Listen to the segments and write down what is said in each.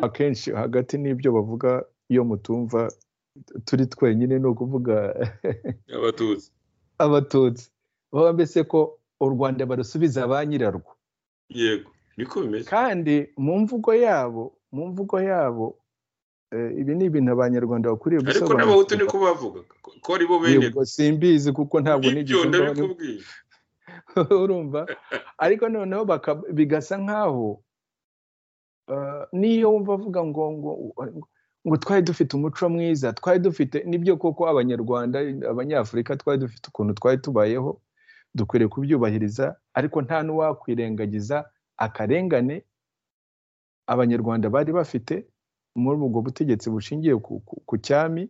akenshi hagati n'ibyo bavuga iyo mutumva turi twenyine ni ukuvuga abatutsi abatutsi baba mbese ko u rwanda barusubiza ba nyirarwo yego niko bimeze kandi mu mvugo yabo mu mvugo yabo eh, ibi ni ibintu abanyarwanda bakwiriye ariko n'abahutu niko bavuga ko ari bo bene Yego, simbizi kuko ntabwo ibyo nigeze mbona- ndabikubwiye urumva ariko noneho baka- bigasa nk'aho eh, n'iyo wumva avuga ngo ngo ngo twari dufite umuco mwiza twari dufite nibyo koko abanyarwanda abanyafurika twari dufite ukuntu twari tubayeho dukwiriye kubyubahiriza ariko nta n'uwakwirengagiza akarengane abanyarwanda bari bafite muri ubwo butegetsi bushingiye ku, ku, ku cyami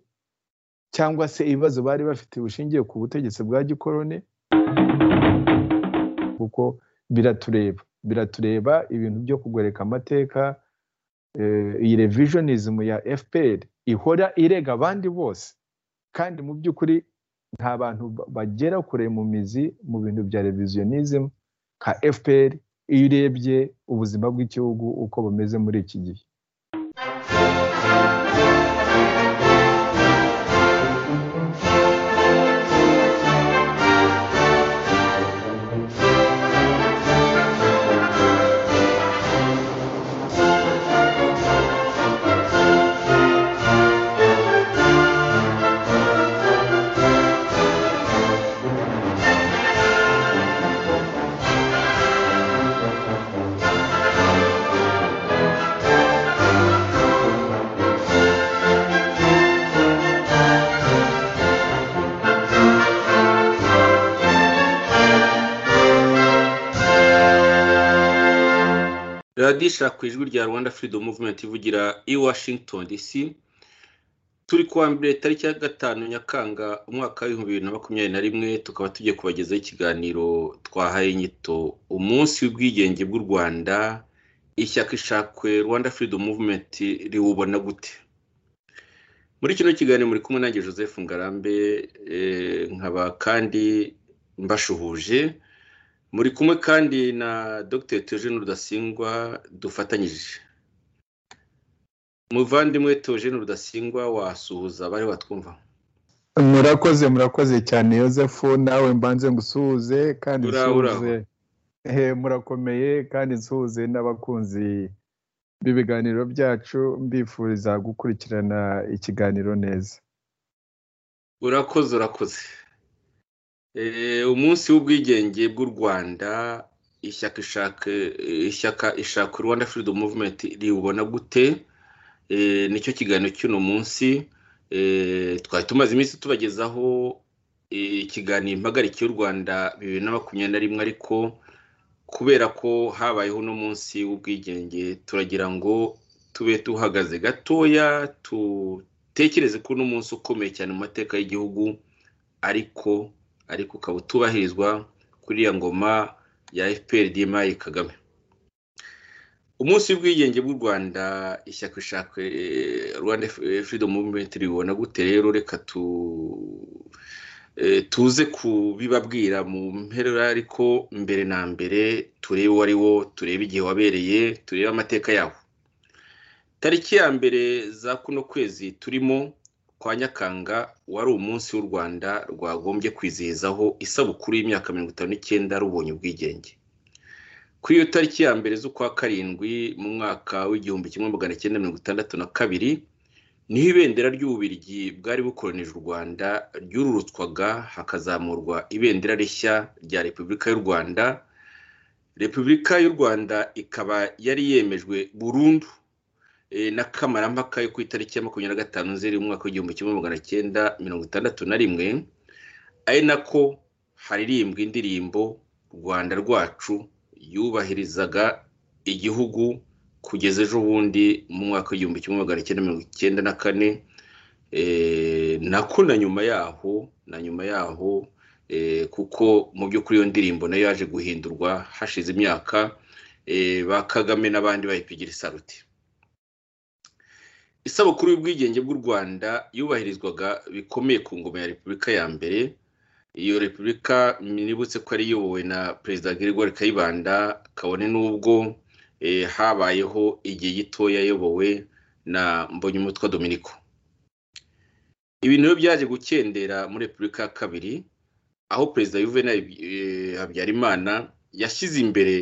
cyangwa se ibibazo bari bafite bushingiye ku butegetsi bwa gikoroni kuko biratureba biratureba ibintu byo kugoreka amateka eh, iyi revisionism ya fpr ihora irega abandi bose kandi mu by'ukuri nta bantu ba- bagera kure mu mizi mu bintu bya revisionism ka fpr iyo urebye ubuzima bw'igihugu uko bumeze muri iki gihe radiyo ishaka ku ijwi rya rwanda freedom movement ivugira i washington dc turi kuwa mbere tariki ya gatanu nyakanga umwaka w'ibihumbi bibiri na makumyabiri na rimwe tukaba tugiye kubagezaho ikiganiro twahaye inyito umunsi w'ubwigenge bw'u rwanda ishyaka ishakwe rwanda freedom movement riwubona gute muri kino kiganiro muri kumwe nanjye joseph ngarambe eh, nkaba kandi mbashuhuje muri kumwe kandi na dr Theogene rudasingwa dufatanyije muvandimwe Theogene rudasingwa wasuhuza abari batwumva murakoze murakoze cyane Yozefu nawe mbanze ngusuhuze kandi Uraho, uraho. nsuhuze Eh, murakomeye kandi nsuhuze n'abakunzi b'ibiganiro byacu mbifuriza gukurikirana ikiganiro neza urakoze urakoze Eh, umunsi w'ubwigenge bw'u rwanda ishyaka ishaka ishyaka ishaka rwanda freedom movement riwubona gute Eh, nicyo kiganiro cy'uno munsi Eh, twari tumaze iminsi tubagezaho eh, ikiganiro impagarike y'u rwanda bibiri na makumyabiri na rimwe ariko kubera ko habayeho uno munsi w'ubwigenge turagira ngo tube duhagaze gatoya tu, tekereze ko uno munsi ukomeye cyane mu mateka y'igihugu ariko ariko ukaba utubahirizwa kuri iriya ngoma ya fpr dma kagame umunsi w'ubwigenge bw'u rwanda ishyaka ishaka eh, rwanda F- freedom movement ribona gute rero reka tu eh, tuze kubibabwira mu mpera ariko mbere na mbere turebe uwo ari wo turebe igihe wabereye turebe amateka yawo tariki ya mbere za kuno kwezi turimo kwa nyakanga wari umunsi w'u rwanda rwagombye kwizihizaho isabukuru y'imyaka mirongo itanu n'icyenda rubonye ubwigenge kuri iyo tariki ya mbere z'ukwa karindwi mu mwaka w'igihumbi kimwe magana cyenda mirongo itandatu na kabiri niho ibendera ry'ububirigi bwari bukoronije u rwanda ryururutswaga hakazamurwa ibendera rishya rya repubulika y'u rwanda repubulika y'u rwanda ikaba yari yemejwe burundu eh, na kamarampaka yo ku itariki ya makumyabiri na gatanu zeri mu mwaka w'igihumbi kimwe magana cyenda mirongo itandatu na rimwe ari nako haririmbwa indirimbo rwanda rwacu yubahirizaga igihugu kugeza ejo bundi mu mwaka w'igihumbi kimwe magana cyenda mirongo icyenda na kane eh, nako na nyuma yaho na nyuma yaho eh, kuko mu by'ukuri iyo ndirimbo nayo yaje guhindurwa hashize imyaka ba kagame n'abandi bayipigira isaruti isabukuru y'ubwigenge bw'u rwanda yubahirizwaga bikomeye ku ngoma ya repubulika ya mbere iyo repubulika nibutse ko yari iyobowe na perezida Gregoire kayibanda kabone n'ubwo habayeho igihe gitoya ayobowe na mbonyumutwa dominiko ibintu biba byaje gukendera muri repubulika ya kabiri aho perezida Yuvenal habyarimana yashyize imbere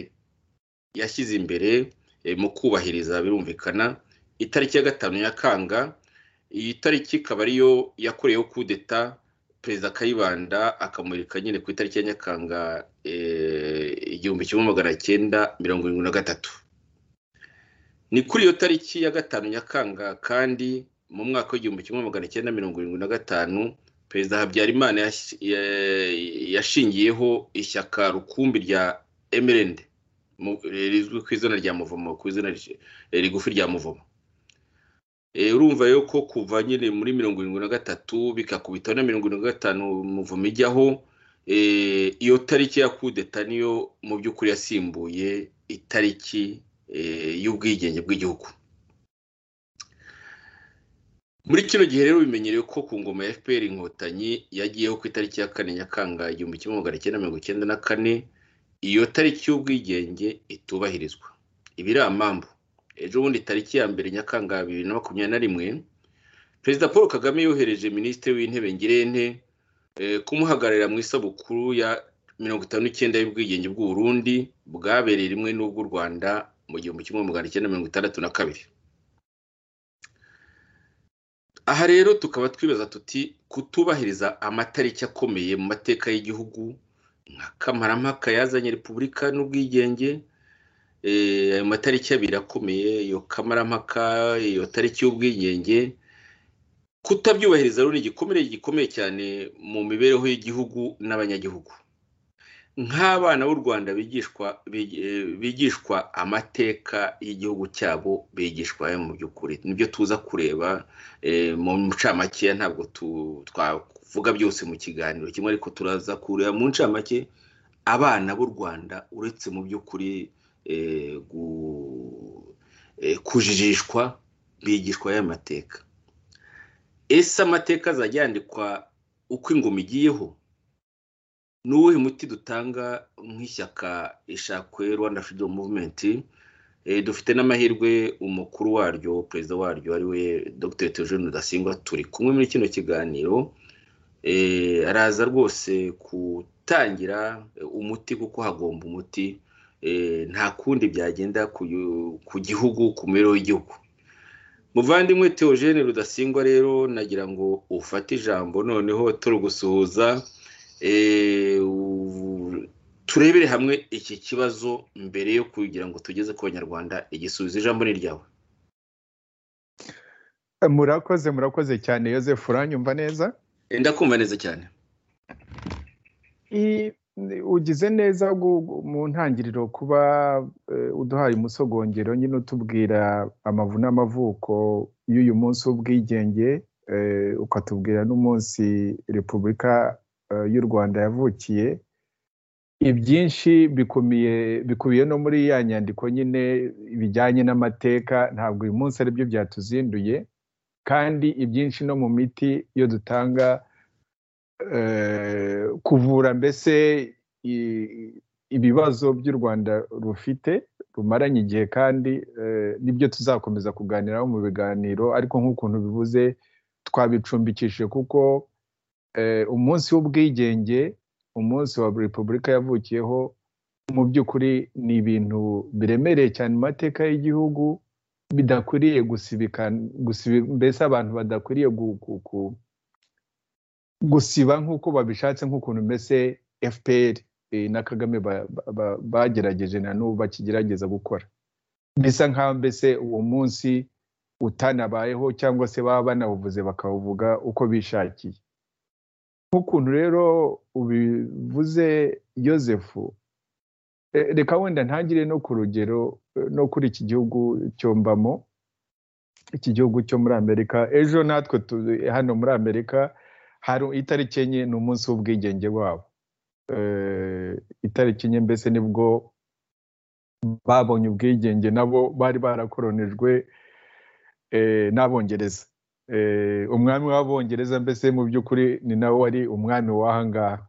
yashyize imbere mu kubahiriza birumvikana itariki ya gatanu ya kanga iyi tariki ikaba ariyo yakoreyeho kudeta perezida kayibanda akamurika nyine ku itariki ya nyakanga igihumbi kimwe magana cyenda mirongo irindwi na gatatu ni kuri iyo tariki ya gatanu nyakanga kandi mu mwaka w'igihumbi kimwe magana cyenda mirongo irindwi na gatanu perezida habyarimana yashingiyeho ishyaka rukumbi rya emerende rizwi ku izina rya muvomo ku izina rigufi rya muvomo urumva rero ko kuva nyine muri mirongo irindwi na gatatu bikakubita na mirongo irindwi na gatanu muvomo ijyaho iyo tariki ya kudeta niyo mu by'ukuri yasimbuye itariki y'ubwigenge bw'igihugu muri kino gihe rero bimenyerewe ko ku ngoma ya fpr inkotanyi yagiyeho ku itariki ya kane nyakanga igihumbi kimwe magana cyenda mirongo icyenda na kane iyo tariki y'ubwigenge itubahirizwa ibi ari amambu ejo bundi tariki ya mbere nyakanga bibiri na makumyabiri na rimwe perezida paul kagame yohereje minisitiri w'intebe ngirente kumuhagararira mu isabukuru ya mirongo itanu n'icyenda y'ubwigenge bw'uburundi bwabereye rimwe n'ubw'u rwanda mu gihumbi kimwe magana cyenda mirongo itandatu na kabiri aha rero tukaba twibaza tuti kutubahiriza amatariki akomeye mu mateka y'igihugu nka kamarampaka yazanye repubulika n'ubwigenge ayo matariki abiri akomeye iyo kamarampaka iyo tariki y'ubwigenge kutabyubahiriza rero ni igikomere gikomeye cyane mu mibereho y'igihugu n'abanyagihugu nk'abana b'u rwanda bigishwa bigishwa amateka y'igihugu cyabo bigishwa mu by'ukuri nibyo tuza kureba mu ncamake ntabwo twavuga byose mu kiganiro kimwe ariko turaza kureba mu ncamake abana b'u rwanda uretse mu by'ukuri kujijishwa bigishwa aya mateka ese amateka azajya yandikwa uko ingoma igiyeho ni uwuhe muti dutanga nk'ishyaka ishakwe rwanda freedom movement dufite n'amahirwe umukuru waryo perezida waryo ariwe dr tejone rudasingwa turi kumwe muri kino kiganiro araza rwose gutangira umuti kuko hagomba umuti nta kundi byagenda ku gihugu ku mibereho y'igihugu muvandimwe teogene rudasingwa rero nagira ngo ufate ijambo noneho turi gusuhuza turebere hamwe iki kibazo mbere yo kugira ngo tugeze ku banyarwanda igisubizo ijambo ni ryawe murakoze murakoze cyane Yosefu uranyumva neza ndakumva neza cyane ugize neza mu ntangiriro kuba uduhaye umusogongero nyine utubwira amavu n'amavuko y'uyu munsi w'ubwigenge ukatubwira n'umunsi repubulika y'u rwanda yavukiye ibyinshi bikubiye bikubiye no muri ya nyandiko nyine bijyanye n'amateka ntabwo uyu munsi ari byo byatuzinduye kandi ibyinshi no mu miti iyo dutanga kuvura mbese ibibazo by'u rwanda rufite rumaranye igihe kandi nibyo tuzakomeza kuganiraho mu biganiro ariko nk'ukuntu bivuze twabicumbikishije kuko umunsi w'ubwigenge umunsi wa repubulika yavukiyeho mu by'ukuri ni ibintu biremereye cyane mu mateka y'igihugu bidakwiriye gusibika mbese abantu badakwiriye gusiba nk'uko babishatse nk'ukuntu mbese fpr na kagame bagerageje na n'ubu bakigerageza gukora bisa nk'aho mbese uwo munsi utanabayeho cyangwa se baba banawuvuze bakawuvuga uko bishakiye nk'ukuntu rero ubivuze yosefu reka wenda ntangire no ku rugero no kuri iki gihugu cyombamo iki gihugu cyo muri amerika ejo natwe hano muri amerika hari itariki enye ni umunsi w'ubwigenge wabo itariki enye mbese nibwo babonye ubwigenge nabo bari barakoronijwe n'abongereza umwami w'abongereza mbese mu by'ukuri ni nawe wari umwami w'aha ngaha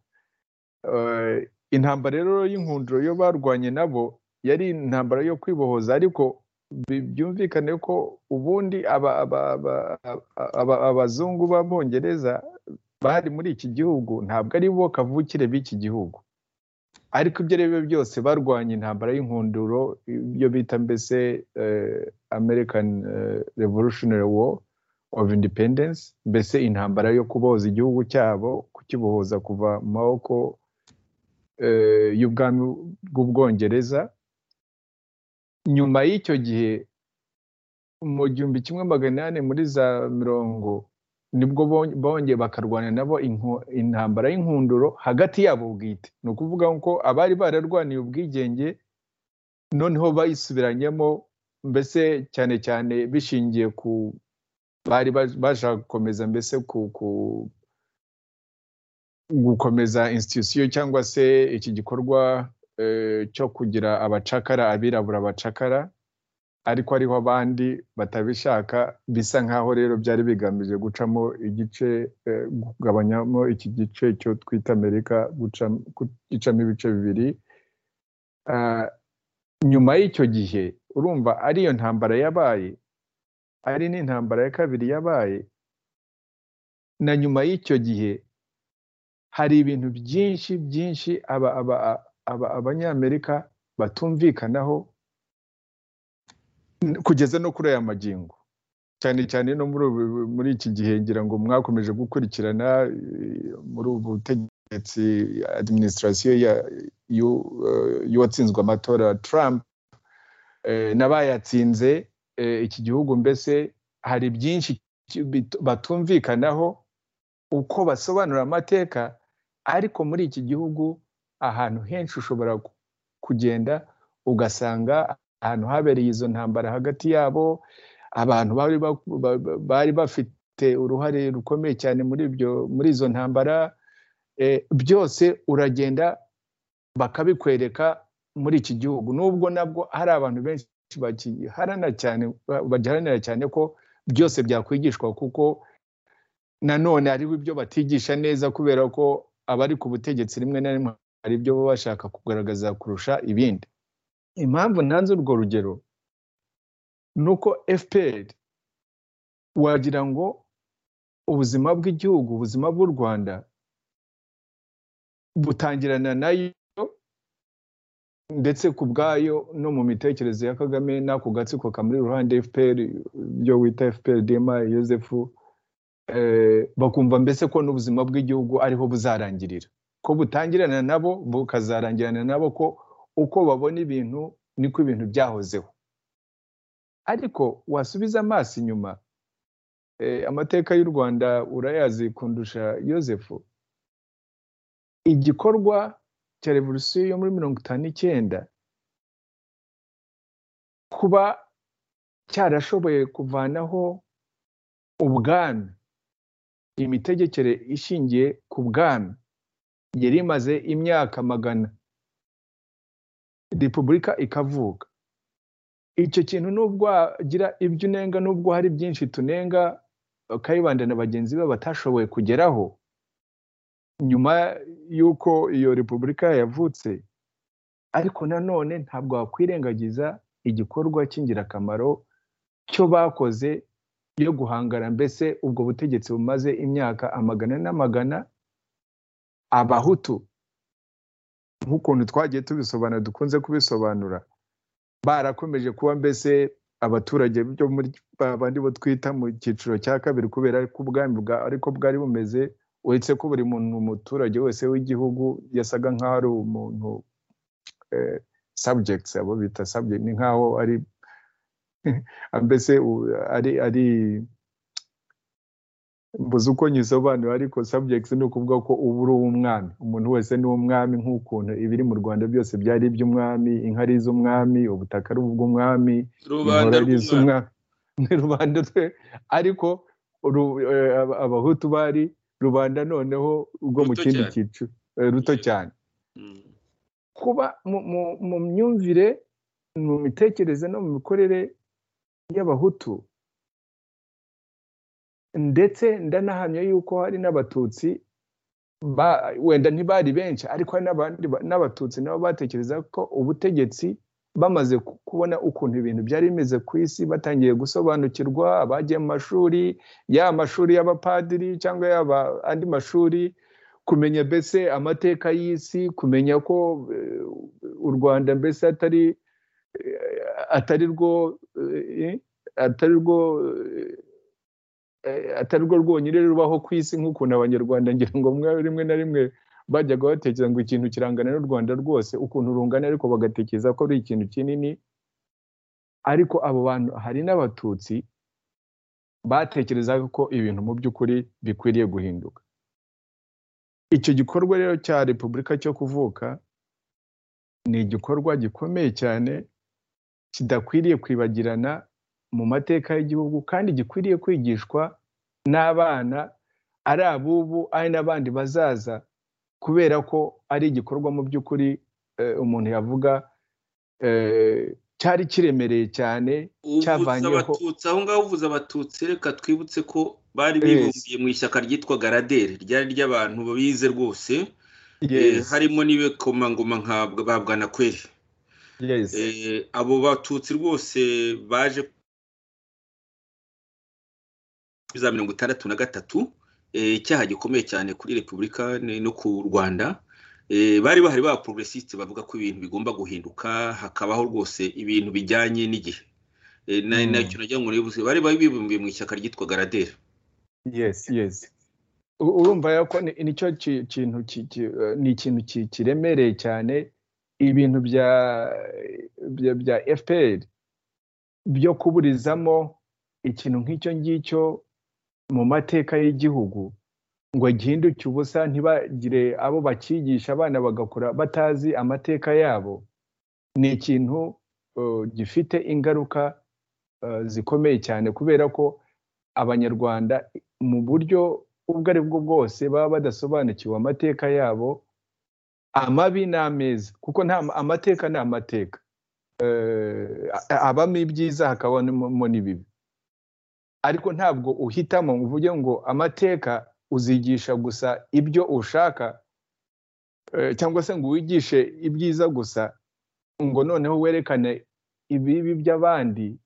intambara rero y'inkunjiro yo barwanye nabo yari intambara yo kwibohoza ariko byumvikane ko ubundi abazungu b'abongereza bari muri iki gihugu ntabwo ari bo kavukire b'iki gihugu ariko ibyo ari byo byose barwanya intambara y'inkunjiro ibyo bita mbese american revolutionary war of independence mbese intambara yo kuboza igihugu cyabo kukibohoza kuva mu maboko y'ubwami bw'ubwongereza nyuma y'icyo gihe mu gihumbi kimwe magana inani muri za mirongo nibwo bongeye bakarwana nabo intambara y'inkunduro hagati yabo bwite ni ukuvuga ko abari bararwaniye ubwigenge noneho bayisubiranyemo mbese cyane cyane bishingiye ku bari bashaka gukomeza mbese ku gukomeza institusiyo cyangwa se iki gikorwa cyo kugira abacakara abirabura abacakara ariko ariho abandi batabishaka bisa nk'aho rero byari bigamije gucamo igice kugabanyamo iki gice cyo twita amerika gucamo ibice bibiri nyuma y'icyo gihe urumva ariyo ntambara yabaye ari n'intambara ya kabiri yabaye na nyuma y'icyo gihe hari ibintu byinshi byinshi abanyamerika batumvikanaho kugeza no kuri aya magingo cyane cyane no muri iki gihe ngira ngo mwakomeje gukurikirana muri ubu butegetsi adiminisitirasiyo y'uwatsinzwe amatora Trump n'abayatsinze iki gihugu mbese hari byinshi batumvikanaho uko basobanura amateka ariko muri iki gihugu ahantu henshi ushobora kugenda ugasanga ahantu habereye izo ntambara hagati yabo abantu bari bafite uruhare rukomeye cyane muri ibyo muri izo ntambara byose uragenda bakabikwereka muri iki gihugu nubwo nabwo hari abantu benshi bagiharana cyane bagiharanira cyane ko byose byakwigishwa kuko nanone hariho ibyo batigisha neza kubera ko abari ku butegetsi rimwe na rimwe hari ibyo baba bashaka kugaragaza kurusha ibindi impamvu ntanze urwo rugero ni uko fpr wagira ngo ubuzima bw'igihugu ubuzima bw'u rwanda butangirana nayo ndetse ku bwayo no mu mitekerereze ya kagame n'ako gatsiko kamuri iruhande fpr ibyo wita fpr dema yosefu bakumva mbese ko n'ubuzima bw'igihugu ariho buzarangirira ko butangirana nabo bukazarangirana nabo ko uko babona ibintu niko ibintu byahozeho ariko wasubiza amaso inyuma amateka y'u rwanda urayazi kundusha yosefu igikorwa cya revolisiyo yo muri mirongo itanu n'icyenda kuba cyarashoboye kuvanaho ubwami imitegekere ishingiye ku bwami yari imaze imyaka magana repubulika ikavuka icyo kintu nubwo wagira ibyo unenga nubwo hari byinshi tunenga kayibanda na bagenzi be batashoboye kugeraho nyuma y'uko iyo repubulika yavutse ariko nanone ntabwo wakwirengagiza igikorwa cy'ingirakamaro cyo bakoze yo guhangana mbese ubwo butegetsi bumaze imyaka amagana n'amagana abahutu nk'ukuntu twagiye tubisobanura dukunze kubisobanura barakomeje kuba mbese abaturage bandi bo twita mu cyiciro cya kabiri kubera ko ubwami bwa ariko bwari bumeze uretse ko buri muntu umuturage wese w'igihugu yasaga nk'aho ari umuntu sabjegisi abo bita sabjegisi ni nk'aho ari mbese ari ari mbuze uko nyisobanura ariko sabjegisi ni ukuvuga ko ubu uri uw'umwami umuntu wese ni uw'umwami nk'ukuntu ibiri mu rwanda byose byari iby'umwami inka ari iz'umwami ubutaka ari ubw'umwami rubanda rw'umwami ni rubanda rwe ariko abahutu bari rubanda noneho rwo mu kindi cyiciro ruto cyane kuba mu myumvire mu mitekerereze no mu mikorere y'abahutu ndetse ndanahamya yuko hari n'abatutsi wenda ntibari benshi ariko hari n'abatutsi nabo batekereza ko ubutegetsi bamaze kubona ukuntu ibintu byari bimeze ku isi batangiye gusobanukirwa abagiye mu mashuri yaba amashuri y'abapadiri cyangwa yaba andi mashuri kumenya mbese amateka y'isi kumenya ko u rwanda mbese atari atari rwo atari rwo atari rwo rwonyine rubaho ku isi nk'ukuntu abanyarwanda ngira ngo rimwe na rimwe bajyaga batekereza ngo ikintu kirangana n'u rwanda rwose ukuntu rungana ariko bagatekereza ko ari ikintu kinini ariko abo bantu hari n'abatutsi batekerezaga ko ibintu mu by'ukuri bikwiriye guhinduka icyo gikorwa rero cya repubulika cyo kuvuka ni igikorwa gikomeye cyane kidakwiriye kwibagirana mu mateka y'igihugu kandi gikwiriye kwigishwa n'abana ari abubu ari n'abandi bazaza kubera ko ari igikorwa mu by'ukuri umuntu yavuga cyari kiremereye cyane cyavanyeho aho ngaho uvuze abatutsi reka twibutse ko bari bibumbiye mu ishyaka ryitwa garaderi ryari ry'abantu bize rwose harimo n'ibikomangoma nka ba bwanakweri abo batutsi rwose baje za mirongo itandatu na gatatu icyaha gikomeye cyane kuri repubulika no ku rwanda bari bahari ba pororesisite bavuga ko ibintu bigomba guhinduka hakabaho rwose ibintu bijyanye n'igihe nacyo najya ngo nibuze bari bibumbiye mu ishyaka ryitwa garaderi yesi yesi urumva ko nicyo kintu ni ikintu kiremereye cyane ibintu bya bya efuperi byo kuburizamo ikintu nk'icyo ngicyo mu mateka y'igihugu ngo gihinduke ubusa ntibagire abo bakigisha abana bagakura batazi amateka yabo ni ikintu gifite ingaruka zikomeye cyane kubera ko abanyarwanda mu buryo ubwo ari bwo bwose baba badasobanukiwe amateka yabo amabi ni ameza kuko amateka ni amateka abamo ibyiza hakabamo n'ibibi ariko ntabwo uhitamo ngo uvuge ngo amateka uzigisha gusa ibyo ushaka cyangwa se ngo wigishe ibyiza gusa ngo noneho werekane ibibi by'abandi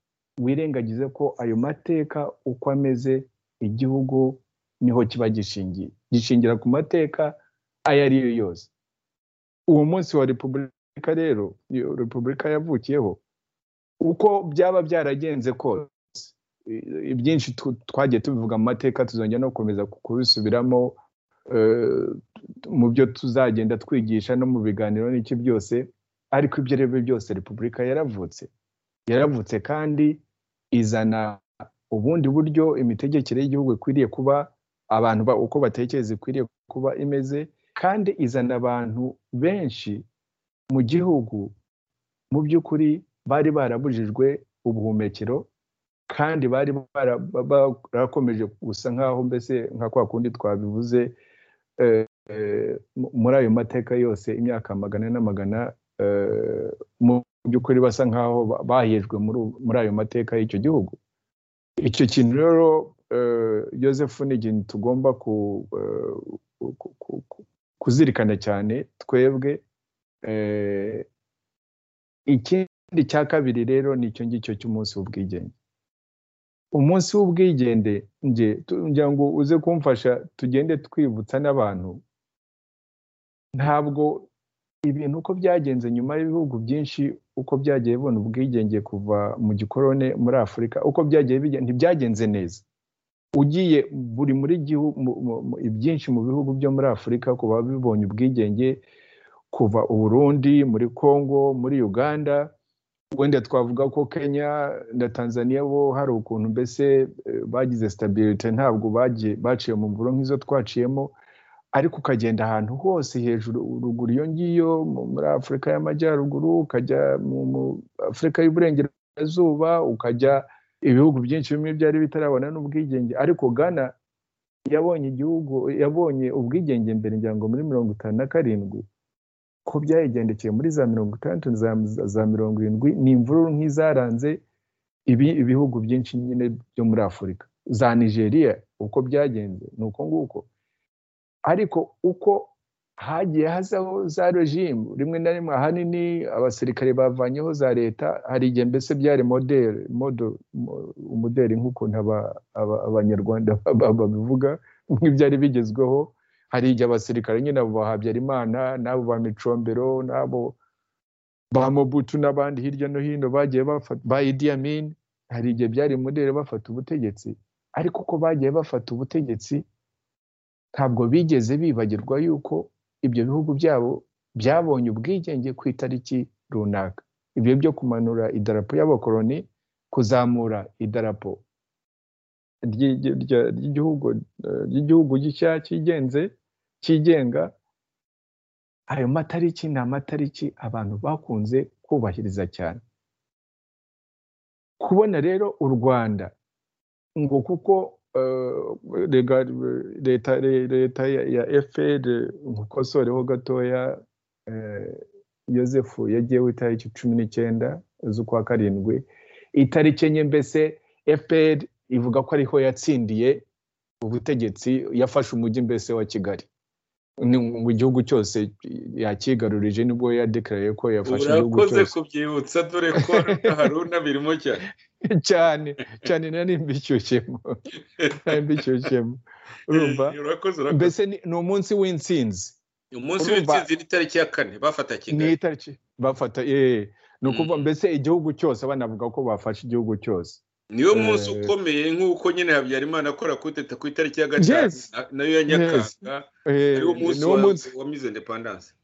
wirengagize ko ayo mateka uko ameze igihugu niho kiba gishingiye gishingira ku mateka ayo ari yo yose uwo munsi wa repubulika rero repubulika yavukiyeho uko byaba byaragenze kose ibyinshi twagiye tubivuga mu mateka tuzongera no gukomeza kubisubiramo mu byo tuzagenda twigisha no mu biganiro n'iki byose ariko ibyo ari byo byose repubulika yaravutse yaravutse kandi izana ubundi buryo imitegekere y'igihugu ikwiriye kuba abantu uko batekereza ikwiriye kuba imeze kandi izana abantu benshi mu gihugu mu by'ukuri bari barabujijwe ubuhumekero kandi bari barakomeje gusa nk'aho mbese nka kwa kundi twabivuze muri ayo mateka yose imyaka magana n'amagana mu by'ukuri basa nk'aho bahejwe muri ayo mateka y'icyo gihugu icyo kintu rero joseph ni ikintu tugomba kuzirikana cyane twebwe ikindi cya kabiri rero ni icyo ngicyo cy'umunsi w'ubwigenge umunsi w'ubwigende ngira ngo uze kumfasha tugende twibutsa n'abantu ntabwo ibintu uko byagenze nyuma y'ibihugu byinshi uko byagiye bibona ubwigenge kuva mu gikorone muri afurika uko byagiye ntibyagenze neza ugiye buri muri ibyinshi mu bihugu byo muri afurika kuba bibonye ubwigenge kuva uburundi muri congo muri uganda wenda twavuga ko kenya na tanzania bo hari ukuntu mbese bagize sitabirite ntabwo baciye mu mvuro nk'izo twaciyemo ariko ukagenda ahantu hose hejuru ruguru iyo ngiyo muri afurika y'amajyaruguru ukajya mu afurika y'uburengerazuba ukajya ibihugu byinshi bimwe byari bitarabona n'ubwigenge ariko ghana yabonye igihugu yabonye ubwigenge mbere ngira ngo muri mirongo itanu na karindwi ko byayigendekeye muri za mirongo itandatu za mirongo irindwi ni imvururu nk'izaranze ibi ibihugu byinshi nyine byo muri afurika za nigeria uko byagenze ni uko nguko ariko uko hagiye hazaho za rejimu rimwe na rimwe ahanini abasirikare bavanyeho za leta hari igihe mbese byari moderi umuderi nk'ukuntu abanyarwanda babivuga nk'ibyari bigezweho hari igihe abasirikare nyine abo ba habyarimana n'abo ba micombero n'abo ba mobutu n'abandi hirya no hino bagiye ba idi amini hari igihe byari moderi bafata ubutegetsi ariko uko bagiye bafata ubutegetsi ntabwo bigeze bibagirwa yuko ibyo bihugu byabo byabonye ubwigenge ku itariki runaka ibyo byo kumanura idarapo y'abakoroni kuzamura idarapo ry'igihugu gishya cyigenze cyigenga ayo matariki ni amatariki abantu bakunze kubahiriza cyane kubona rero u rwanda ngo kuko leta ya fpr nkosoreho gatoya yosefu yagiyeho itariki cumi n'icyenda z'ukwa karindwi itariki enye mbese fpr ivuga ko ariho yatsindiye ubutegetsi yafashe umujyi mbese wa kigali mu gihugu cyose yakigarurije nibwo yadekarariye ko yafashe igihugu cyose urakoze kubyibutsa dore ko hari unabirimo cyane cyane cyane nari mbishyushyemo nari mbishyushyemo urumva mbese ni umunsi w'insinzi umunsi w'insinzi ni itariki ya kane bafata kigali ni itariki bafata eee ni ukuvuga mbese igihugu cyose banavuga ko bafashe igihugu cyose niwo munsi ukomeye nk'uko nyine habyarimana akora kuteta ku itariki ya gatanu nayo ya nyakanga ariwo munsi wa mize indepandanse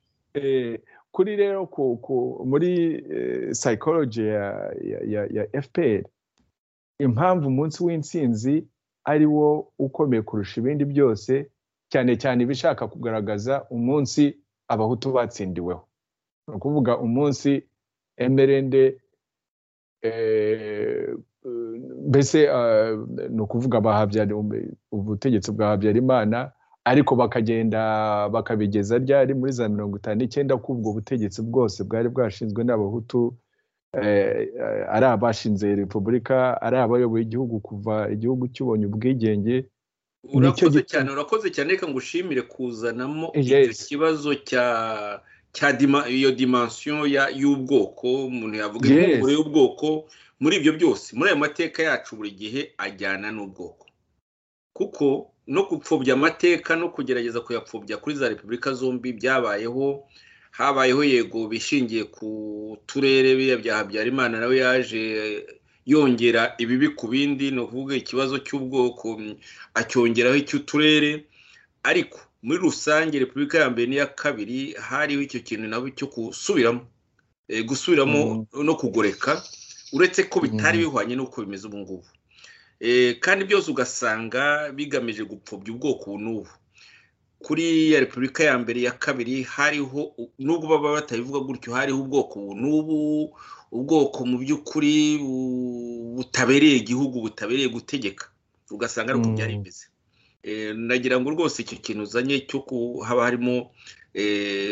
kuri rero muri sayikoroji ya fpr impamvu umunsi w'insinzi ari wo ukomeye kurusha ibindi byose cyane cyane ibishaka kugaragaza umunsi abahutu batsindiweho ni ukuvuga umunsi emerende mbese ni ukuvuga ubutegetsi bwa habyarimana ariko bakagenda bakabigeza ryari muri za mirongo itanu n'icyenda ko ubwo butegetsi bwose bwari bwashinzwe n'abahutu ari abashinze repubulika ari abayoboye igihugu kuva igihugu kibonye ubwigenge urakoze cyane urakoze cyane reka ngushimire kuzanamo ikibazo cya cya iyo dimansiyo y'ubwoko umuntu yavuga imvungure y'ubwoko muri ibyo byose muri ayo mateka yacu buri gihe ajyana n'ubwoko kuko no gupfobya amateka no kugerageza kuyapfobya kuri za repubulika zombi byabayeho habayeho yego bishingiye ku turere biya bya habyarimana nawe yaje yongera ibibi ku bindi ni ukuvuga ikibazo cy'ubwoko acyongeraho icy'uturere ariko muri rusange repubulika ya mbere n'iya kabiri hariho icyo kintu nabo cyo gusubiramo gusubiramo no kugoreka uretse ko bitari bihwanye n'uko bimeze ubu ngubu kandi byose ugasanga bigamije gupfobya ubwoko n'ubu kuri ya repubulika ya mbere ya kabiri hariho nubwo baba batabivuga gutyo hariho ubwoko n'ubu ubwoko mu by'ukuri butabereye igihugu butabereye gutegeka ugasanga ari uko byari bimeze nagira ngo rwose icyo kintu uzanye cyo haba harimo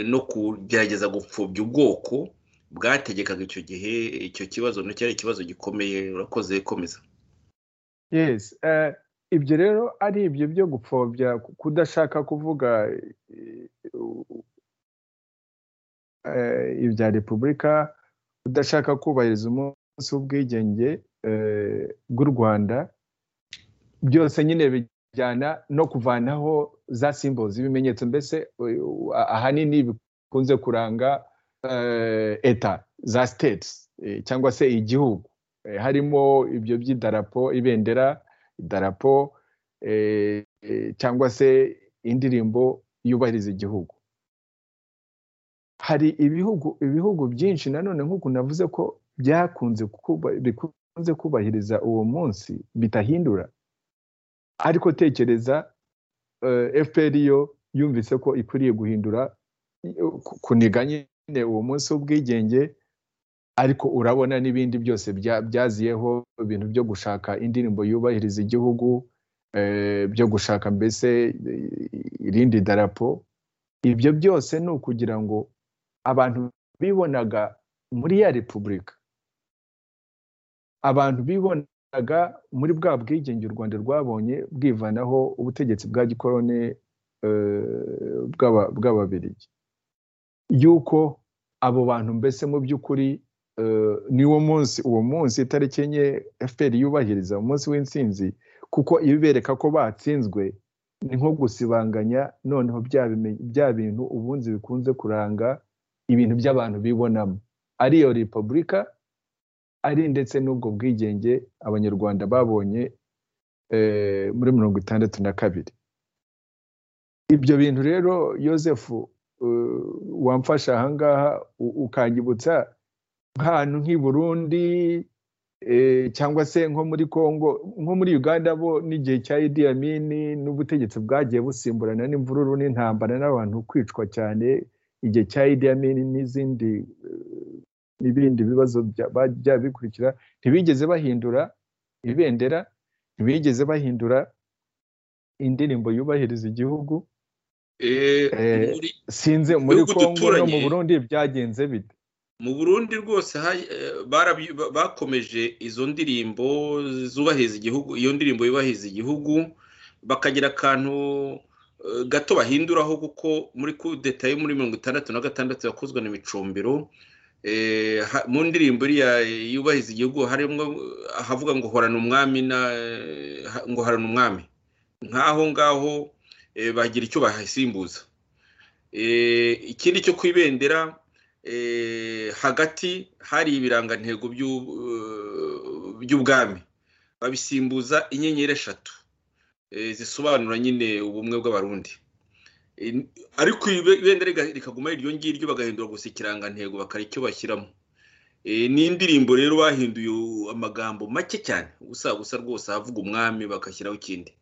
no kugerageza gupfubya ubwoko bwategekaga icyo gihe icyo kibazo nacyo ari ikibazo gikomeye urakoze komeza yesi ibyo rero ari ibyo byo gupfobya kudashaka kuvuga ibya repubulika udashaka kubahiriza umunsi w'ubwigenge bw'u rwanda byose nyine bijyana no kuvanaho za simbo z'ibimenyetso mbese ahanini bikunze kuranga eta za siteti cyangwa se igihugu harimo ibyo by'idarapo ibendera idarapo cyangwa se indirimbo yubahiriza igihugu hari ibihugu ibihugu byinshi nanone nk'uko navuze ko byakunze bikunze kubahiriza uwo munsi bitahindura ariko tekereza fpr yo yumvise ko ikwiriye guhindura kuniga nyine uwo munsi w'ubwigenge ariko urabona n'ibindi byose byaziyeho ibintu byo gushaka indirimbo yubahiriza igihugu byo gushaka mbese irindi darapo ibyo byose ni ukugira ngo abantu bibonaga muri ya repubulika abantu bibonaga muri bwa bwigenge u rwanda rwabonye bwivanaho ubutegetsi bwa gikorone bw'ababirigi yuko abo bantu mbese mu by'ukuri niwo munsi uwo munsi itariki enye efuperi yubahiriza umunsi w'insinzi kuko iyo bereka ko batsinzwe ni nko gusibanganya noneho bya bintu ubundi bikunze kuranga ibintu by'abantu bibonamo ari iyo repubulika ari ndetse n'ubwo bwigenge abanyarwanda babonye muri mirongo itandatu na kabiri ibyo bintu rero yosefu wamfasha ahangaha ukangibutsa nk'ahantu nk'i burundi cyangwa se nko muri congo nko muri uganda bo n'igihe cya Idi Amini n'ubutegetsi bwagiye busimburana n'imvururu n'intambara n'abantu kwicwa cyane igihe cya Idi Amini n'izindi n'ibindi bibazo bikurikira ntibigeze bahindura ibendera ntibigeze bahindura indirimbo yubahiriza igihugu sinze muri congo no mu burundi byagenze bite mu burundi rwose bakomeje izo ndirimbo zubahiriza igihugu iyo ndirimbo yubahiriza igihugu bakagira akantu gato bahinduraho kuko muri kudeta yo muri mirongo itandatu na gatandatu yakozwe na micombero mu ndirimbo yubahiriza igihugu harimo ahavuga ngo horana umwami ngo horana umwami nk'aho ngaho bagira icyo bahasimbuza ikindi cyo ku ibendera hagati hari ibirangantego by'ubwami babisimbuza inyenyeri eshatu zisobanura nyine ubumwe bw'abarundi ariko ibendera rikaguma iryo ngiryo bagahindura gusa ikirangantego bakara icyo bashyiramo n'indirimbo rero bahinduye amagambo make cyane gusa gusa rwose ahavuga umwami bagashyiraho ikindi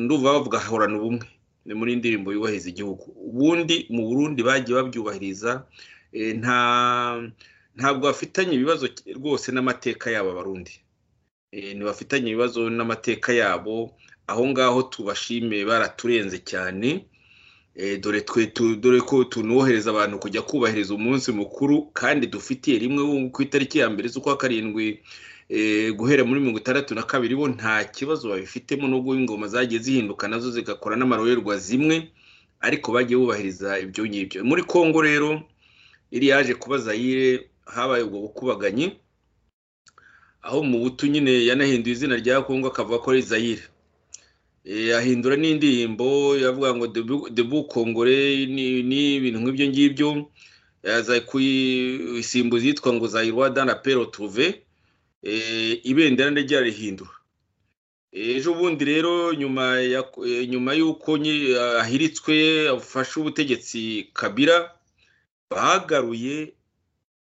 nduva bavuga ahorana ubumwe ni muri indirimbo yubahiriza igihugu ubundi mu burundi bagiye babyubahiriza nta ntabwo bafitanye ibibazo rwose n'amateka yabo abarundi ntibafitanye ibibazo n'amateka yabo aho ngaho tubashime baraturenze cyane dore dore ko tunohereza abantu kujya kubahiriza umunsi mukuru kandi dufitiye rimwe ku itariki ya mbere z'ukwa karindwi guhera muri mirongo itandatu na kabiri bo nta kibazo babifitemo nubwo ingoma zagiye zihinduka nazo zigakora n'amarorerwa zimwe ariko bagiye bubahiriza ibyo ngibyo muri congo rero iri yaje kuba zayire habaye ubwo bukubaganyi aho mu butu nyine yanahinduye izina rya congo akavuga ko ari zayire ahindura n'indirimbo yavuga ngo debu kongore n'ibintu nk'ibyo ngibyo kuyisimbuza yitwa ngo zayirwa dana pero tuve ibendera ndarya rihindura ejo bundi rero nyuma nyuma y'uko ahiritswe afashe ubutegetsi kabira bagaruye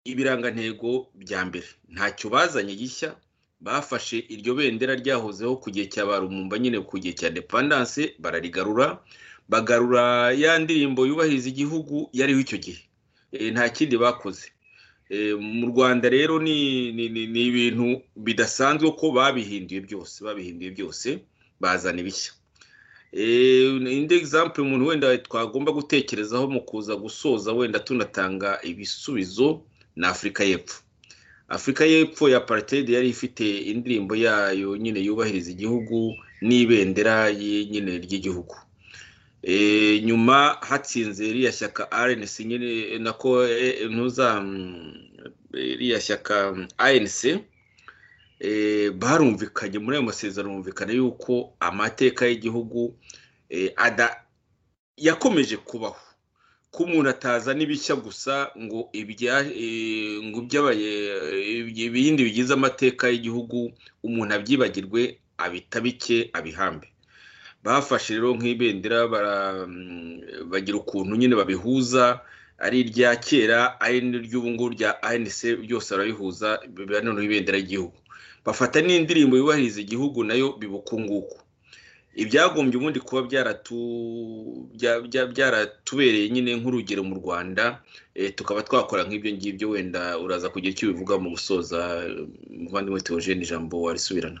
ibirangantego bya mbere ntacyo bazanye gishya bafashe iryo bendera ryahozeho ku gihe cya barumumba nyine ku gihe cya depandanse bararigarura bagarura ya ndirimbo yubahiriza igihugu yariho icyo gihe nta kindi bakoze mu rwanda rero ni ibintu bidasanzwe ko babihinduye byose babihinduye byose bazana ibishya indi egizampu umuntu wenda twagomba gutekerezaho mu kuza gusoza wenda tunatanga ibisubizo ni afurika y'epfo afurika y'epfo ya paritedi yari ifite indirimbo yayo nyine yubahiriza igihugu n'ibendera nyine ry'igihugu nyuma hatsinze ririya shyaka rnc nyine nako ntuza ririya shyaka anc barumvikanye muri ayo masezerano bumvikana yuko amateka y'igihugu yakomeje kubaho ko umuntu atazana ibishya gusa ngo ibindi bigize amateka y'igihugu umuntu abyibagirwe abita bike abihambe bafashe rero nk'ibendera bagira ukuntu nyine babihuza ari irya kera ari n'iry'ubu ngubu rya anc byose barabihuza biba noneho ibendera ry'igihugu bafata n'indirimbo yubahiriza igihugu nayo nguko ibyagombye ubundi kuba byaratubereye nyine nk'urugero mu rwanda tukaba twakora nk'ibyo ngibyo wenda uraza kugira icyo bivuga mu gusoza muvandimwe teogene ijambo warisubirana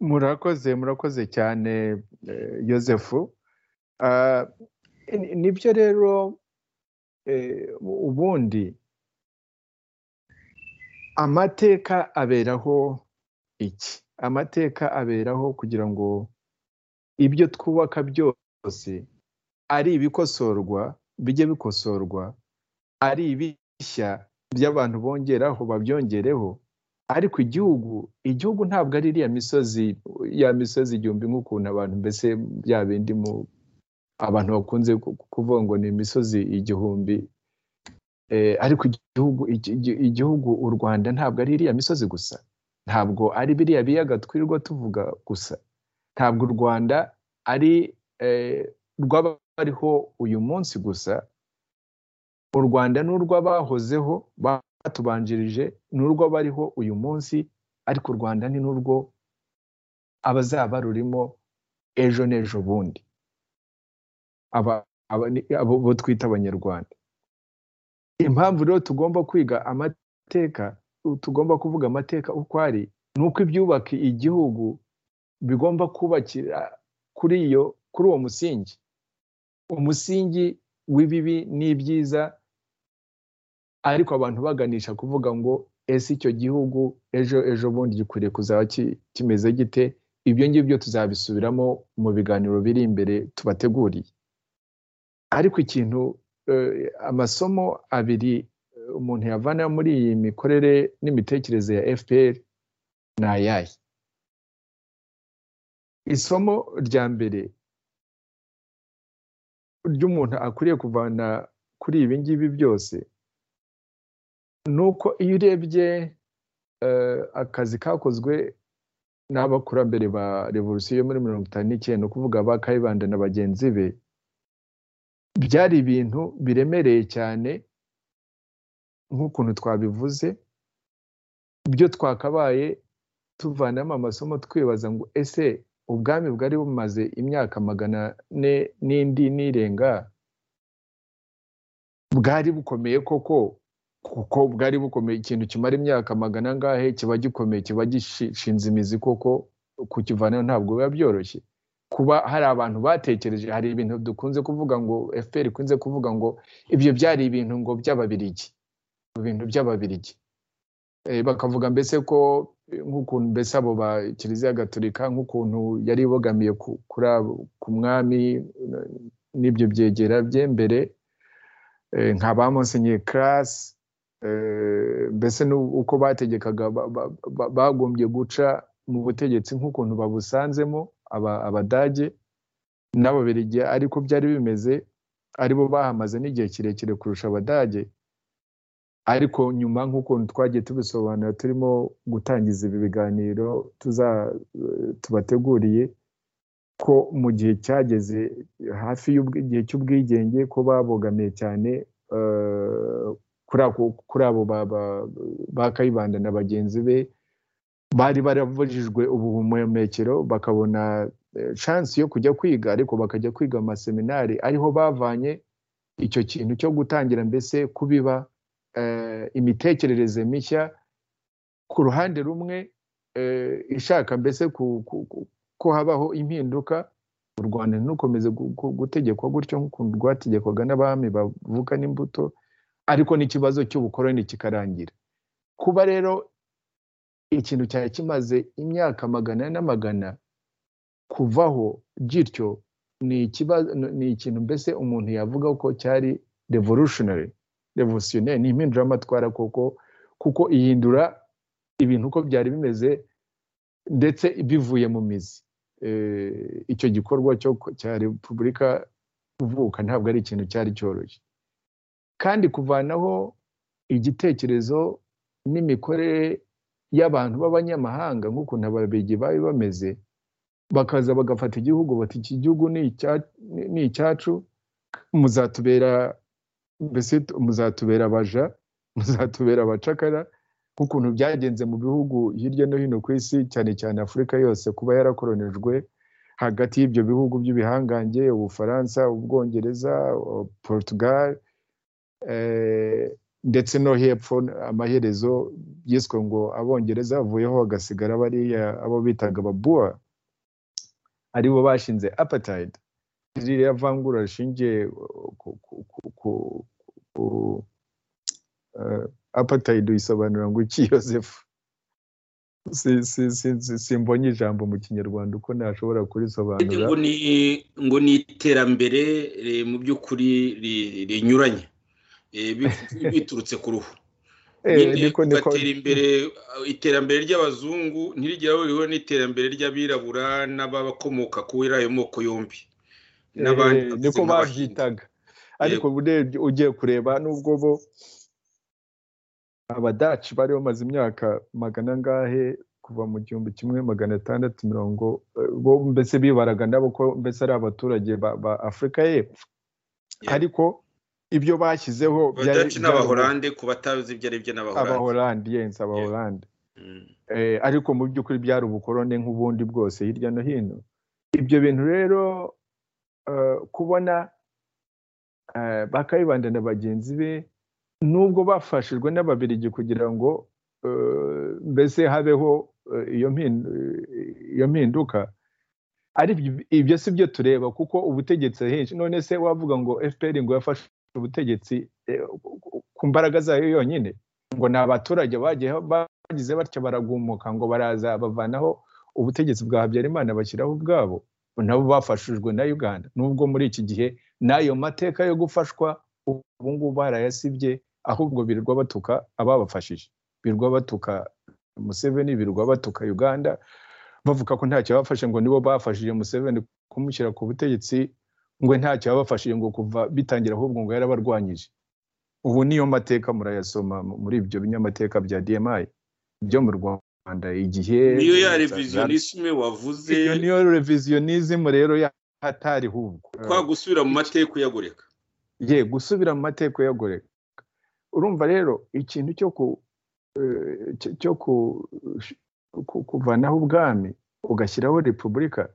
murakoze murakoze cyane yosefu nibyo rero ubundi amateka aberaho iki amateka aberaho kugira ngo ibyo twubaka byose ari ibikosorwa bijye bikosorwa ari ibishya by'abantu bongeraho babyongereho ariko igihugu igihugu ntabwo ari iriya misozi ya misozi igihumbi nk'ukuntu abantu mbese bya bindi mu abantu bakunze kuvuga ngo ni imisozi igihumbi ariko igihugu igihugu u rwanda ntabwo ari iriya misozi gusa ntabwo ari biriya biyaga twirirwa tuvuga gusa ntabwo u rwanda ari rwaba ariho uyu munsi gusa u rwanda ni urw'abahozeho batubanjirije ni urw'abariho uyu munsi ariko u rwanda ni n'urwo abazaba rurimo ejo n'ejo bundi abo twita abanyarwanda impamvu rero tugomba kwiga amateka tugomba kuvuga amateka uko ari ni uko ibyubaka igihugu bigomba kubakira kuri iyo kuri uwo musingi umusingi w'ibibi n'ibyiza ariko abantu baganisha kuvuga ngo ese icyo gihugu ejo ejo bundi gikwiriye kuzaba kimeze gite ibyo ngibyo tuzabisubiramo mu biganiro biri imbere tubateguriye ariko ikintu amasomo abiri umuntu yavana muri iyi mikorere n'imitekerereze ya fpr ni ayahe isomo rya mbere ry'umuntu akwiriye kuvana kuri ibi ngibi byose ni uko iyo urebye akazi kakozwe n'abakurambere ba revolisiyo muri mirongo itanu n'icyenda ni ukuvuga ba kayibanda na bagenzi be byari ibintu biremereye cyane nk'ukuntu twabivuze byo twakabaye tuvanamo amasomo twibaza ngo ese ubwami bwari bumaze imyaka magana ane n'indi n'irenga bwari bukomeye koko kuko bwari bukomeye ikintu kimara imyaka magana angahe kiba gikomeye kiba gishinze imizi koko kukivanaho ntabwo biba byoroshye kuba hari abantu batekereje hari ibintu dukunze kuvuga ngo fpr ikunze kuvuga ngo ibyo byari ibintu ngo by'ababirigi mu bintu by'ababirigi bakavuga mbese ko nk'ukuntu mbese abo ba kiliziya gaturika nk'ukuntu yari ibogamiye ku mwami n'ibyo byegera by'imbere nka ba monsenye karasi mbese uko bategekaga bagombye guca mu butegetsi nk'ukuntu babusanzemo abadage n'ababirigi ariko byari bimeze aribo bahamaze n'igihe kirekire kurusha abadage ariko nyuma nk'ukuntu twagiye tubisobanura turimo gutangiza ibi biganiro tubateguriye ko mu gihe cyageze hafi y'igihe cy'ubwigenge ko babogamiye cyane kuri abo ba kayibanda na bagenzi be bari baravujijwe ubuhumekero bakabona chance yo kujya kwiga ariko bakajya kwiga amaseminari ariho bavanye icyo kintu cyo gutangira mbese kubiba imitekerereze mishya ku ruhande rumwe ishaka mbese ko habaho impinduka u rwanda ntukomeze gutegekwa gutyo nk'ukuntu rwategekwaga n'abami bavuka n'imbuto ariko n'ikibazo cy'ubukoroni kikarangira kuba rero ikintu cyari kimaze imyaka magana n'amagana kuvaho gityo ni ikintu mbese umuntu yavuga ko cyari revolutionary revolutionary ni impinduramatwara koko kuko ihindura ibintu uko byari bimeze ndetse bivuye mu mizi icyo gikorwa cya repubulika kuvuka ntabwo ari ikintu cyari cyoroshye kandi kuvanaho igitekerezo n'imikorere y'abantu b'abanyamahanga nk'ukuntu ababigi bari bameze bakaza bagafata igihugu bati iki gihugu ni icyacu muzatubera mbese muzatubera abaja muzatubera abacakara nk'ukuntu byagenze mu bihugu hirya no hino ku isi cyane cyane afurika yose kuba yarakoronijwe hagati y'ibyo bihugu by'ibihangange ubufaransa ubwongereza portugal ndetse no hepfo amaherezo yiswe ngo abongereza avuyeho hagasigara bariya abo bitaga ababua aribo bashinze apatide ririya vangura rishingiye apatayidi bisobanura ngo iki yosefu simbonye ijambo mu kinyarwanda uko ntashobora kurisobanura ngo ni iterambere mu by'ukuri rinyuranye biturutse ku ruhu batera imbere iterambere ry'abazungu ntirigera ririho n'iterambere ry'abirabura n'abakomoka kuri ayo moko yombi n'abandi niko babyitaga ariko urebye ugiye kureba nubwo bo abadaci bari bamaze imyaka magana angahe kuva mu gihumbi kimwe magana atandatu mirongo bo mbese bibaraga nabo ko mbese ari abaturage ba afurika y'epfo ariko ibyo bashyizeho abadaci n'abahorande ku batazi ibyo ari byo n'abahorande yenze abahorande ariko mu by'ukuri byari ubukorone nk'ubundi bwose hirya no hino ibyo bintu rero kubona bakabibanda na bagenzi be nubwo bafashijwe n'ababirigi kugira ngo mbese habeho iyo mpinduka ari ibyo si byo tureba kuko ubutegetsi henshi none se wavuga ngo fpr ngo yafashe ubutegetsi ku mbaraga zayo yonyine ngo ni abaturage bagize batya baragumuka ngo baraza bavanaho ubutegetsi bwa habyarimana bashyiraho ubwabo nabo bafashijwe na uganda nubwo muri iki gihe n'ayo mateka yo gufashwa ubu ngubu barayasibye ahubwo birirwa batuka ababafashije birirwa batuka museveni birirwa batuka uganda bavuga ko ntacyo bafashe ngo nibo bafashije museveni kumushyira ku butegetsi ngo ntacyo babafashije ngo kuva bitangira ahubwo ngo yarabarwanyije ubu niyo mateka murayasoma muri ibyo binyamateka bya dmi byo mu rwanda igihe niyo ya revisionisme wavuze niyo revisionism rero hatari hubwo kwa gusubira mu mateka uyagoreka ye gusubira mu mateko yagoreka urumva rero ikintu cyo kuvanaho ubwami ugashyiraho repubulika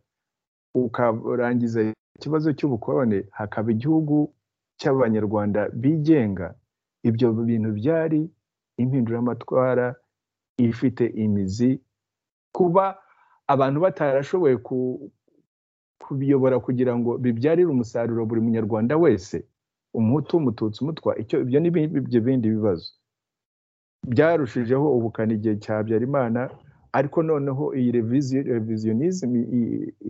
ukarangiza ikibazo cy'ubukorone hakaba igihugu cy'abanyarwanda bigenga ibyo bintu byari impinduramatwara ifite imizi kuba abantu batarashoboye kubiyobora kugira ngo bibyarire umusaruro buri munyarwanda wese umuhutu umututsi umutwa icyo ibyo ni ibyo bindi bibazo byarushijeho ubukana igihe cya habyarimana ariko noneho iyi revisionism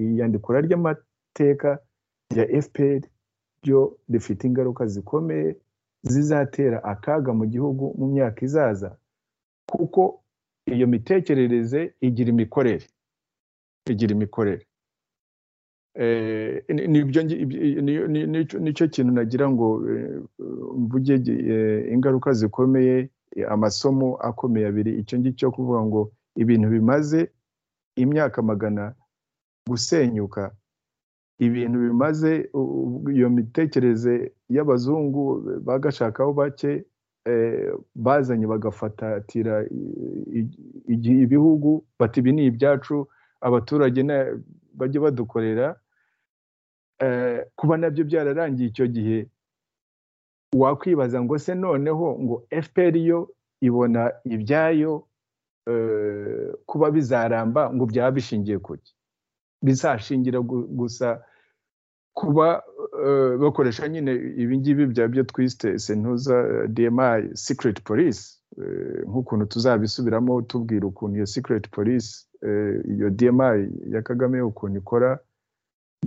iyandikura ry'amateka ya fpr ryo rifite ingaruka zikomeye zizatera akaga mu gihugu mu myaka izaza kuko iyo mitekerereze igira imikorere igira imikorere nicyo kintu nagira ngo mvuge ingaruka zikomeye amasomo akomeye abiri icyo ngicyo kuvuga ngo ibintu bimaze imyaka magana gusenyuka ibintu bimaze iyo mitekerereze y'abazungu bagashakaho bake bazanye bagafatatira ibihugu bati ibi ni ibyacu abaturage bajye badukorera kuba nabyo byararangiye icyo gihe wakwibaza ngo se noneho ngo fpr yo ibona ibyayo kuba bizaramba ngo byaba bishingiye kuki bizashingira gusa kuba bakoresha nyine ibingibi bya byo twiste sentuza dma secret police nk'ukuntu tuzabisubiramo tubwira ukuntu iyo secret police iyo dma ya kagame ukuntu ikora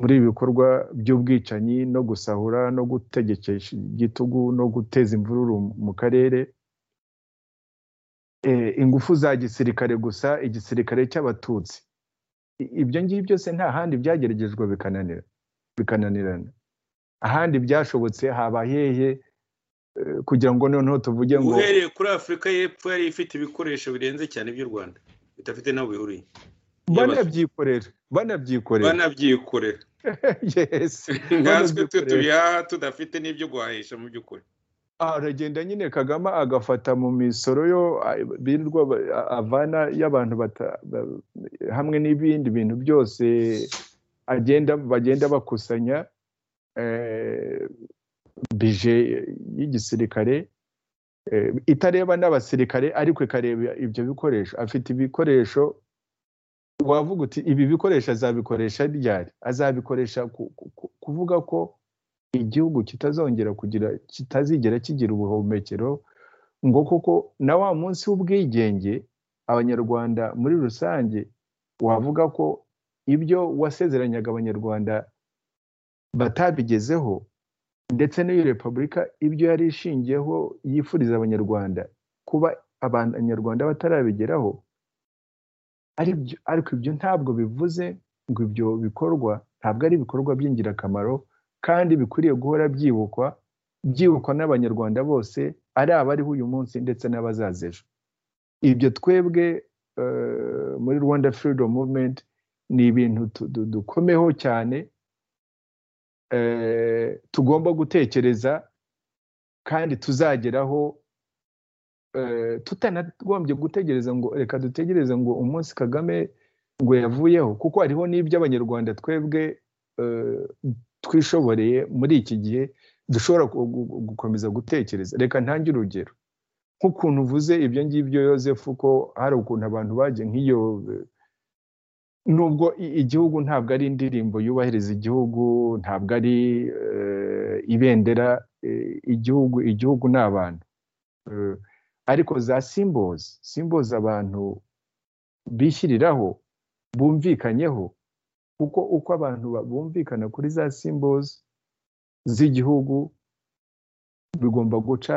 muri ibi bikorwa by'ubwicanyi no gusahura no gutegekesha igitugu no guteza imvururu mu karere ingufu za gisirikare gusa igisirikare cy'abatutsi ibyo ngibyo byose nta handi byageragejwe bikananira bikananirana ahandi byashobotse haba hehe kugira ngo noneho tuvuge ngo uhereye kuri afurika y'epfo yari ifite ibikoresho birenze cyane by'u rwanda bidafite n'aho bihuriye banabyikorera banabyikorera banabyikorera nkatwe twe tubihaha tudafite n'ibyo guhahisha mu by'ukuri aragenda nyine kagame agafata mu misoro yo birirwa avana y'abantu hamwe n'ibindi bintu byose agenda bagenda bakusanya bije y'igisirikare itareba n'abasirikare ariko ikareba ibyo bikoresho afite ibikoresho wavuga uti ibi bikoresho azabikoresha ryari azabikoresha kuvuga ko igihugu kitazongera kugira kitazigera kigira ubuhumekero ngo kuko na wa munsi w'ubwigenge abanyarwanda muri rusange wavuga ko ibyo wasezeranyaga abanyarwanda batabigezeho ndetse n'iyo repubulika ibyo yari ishingiyeho yifuriza abanyarwanda kuba abanyarwanda batarabigeraho ariko ibyo ntabwo bivuze ngo ibyo bikorwa ntabwo ari ibikorwa by'ingirakamaro kandi bikwiriye guhora byibukwa byibukwa n'abanyarwanda bose ari abariho uyu munsi ndetse n'abazaza ejo ibyo twebwe muri rwanda freedom movement ni ibintu dukomeho cyane tugomba gutekereza kandi tuzageraho tutanagombye gutegereza ngo reka dutegereze ngo umunsi kagame ngo yavuyeho kuko hariho n'iby'abanyarwanda twebwe twishoboreye muri iki gihe dushobora gukomeza gutekereza reka ntange urugero nk'ukuntu uvuze ibyo ngibyo yosefu ko hari ukuntu abantu bagiye nk'iyo nubwo igihugu ntabwo ari indirimbo yubahiriza igihugu ntabwo ari ibendera igihugu igihugu ni abantu ariko za simbozi simbozi abantu bishyiriraho bumvikanyeho kuko uko abantu bumvikana kuri za simbozi z'igihugu bigomba guca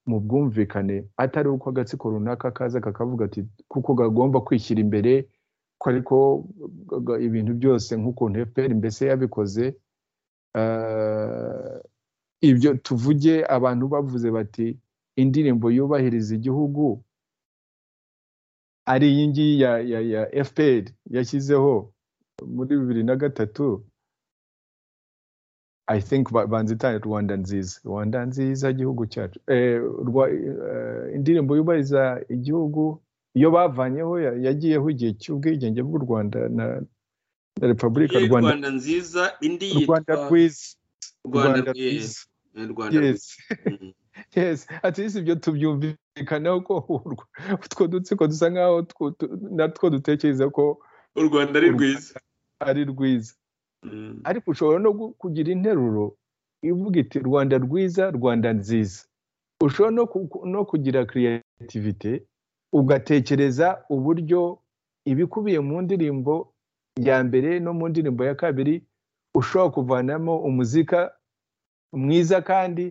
mu bwumvikane atari uko agatsiko runaka kaza kakavuga ati kuko gagomba kwishyira imbere ko ariko ibintu byose nk'ukuntu efuperi mbese yabikoze ibyo tuvuge abantu bavuze bati indirimbo yubahiriza igihugu ari iyi ngiyi ya efuperi yashyizeho muri bibiri na gatatu i think banzitane rwanda nziza rwanda nziza gihugu cyacu indirimbo yubahiriza igihugu iyo bavanyeho yagiyeho igihe cy'ubwigenge bw'u rwanda na repubulika rwanda nziza indi rwanda rwiza rwanda rwiza ati isi ibyo tubyumvikanaho ko utwo dutsiko dusa nkaho natwo dutekereza ko u rwanda ari rwiza ari rwiza ariko ushobora no kugira interuro ivuga iti rwanda rwiza rwanda nziza ushobora no kugira kiriyativite ugatekereza uburyo ibikubiye mu ndirimbo ya mbere no mu ndirimbo ya kabiri ushobora kuvanamo umuzika mwiza kandi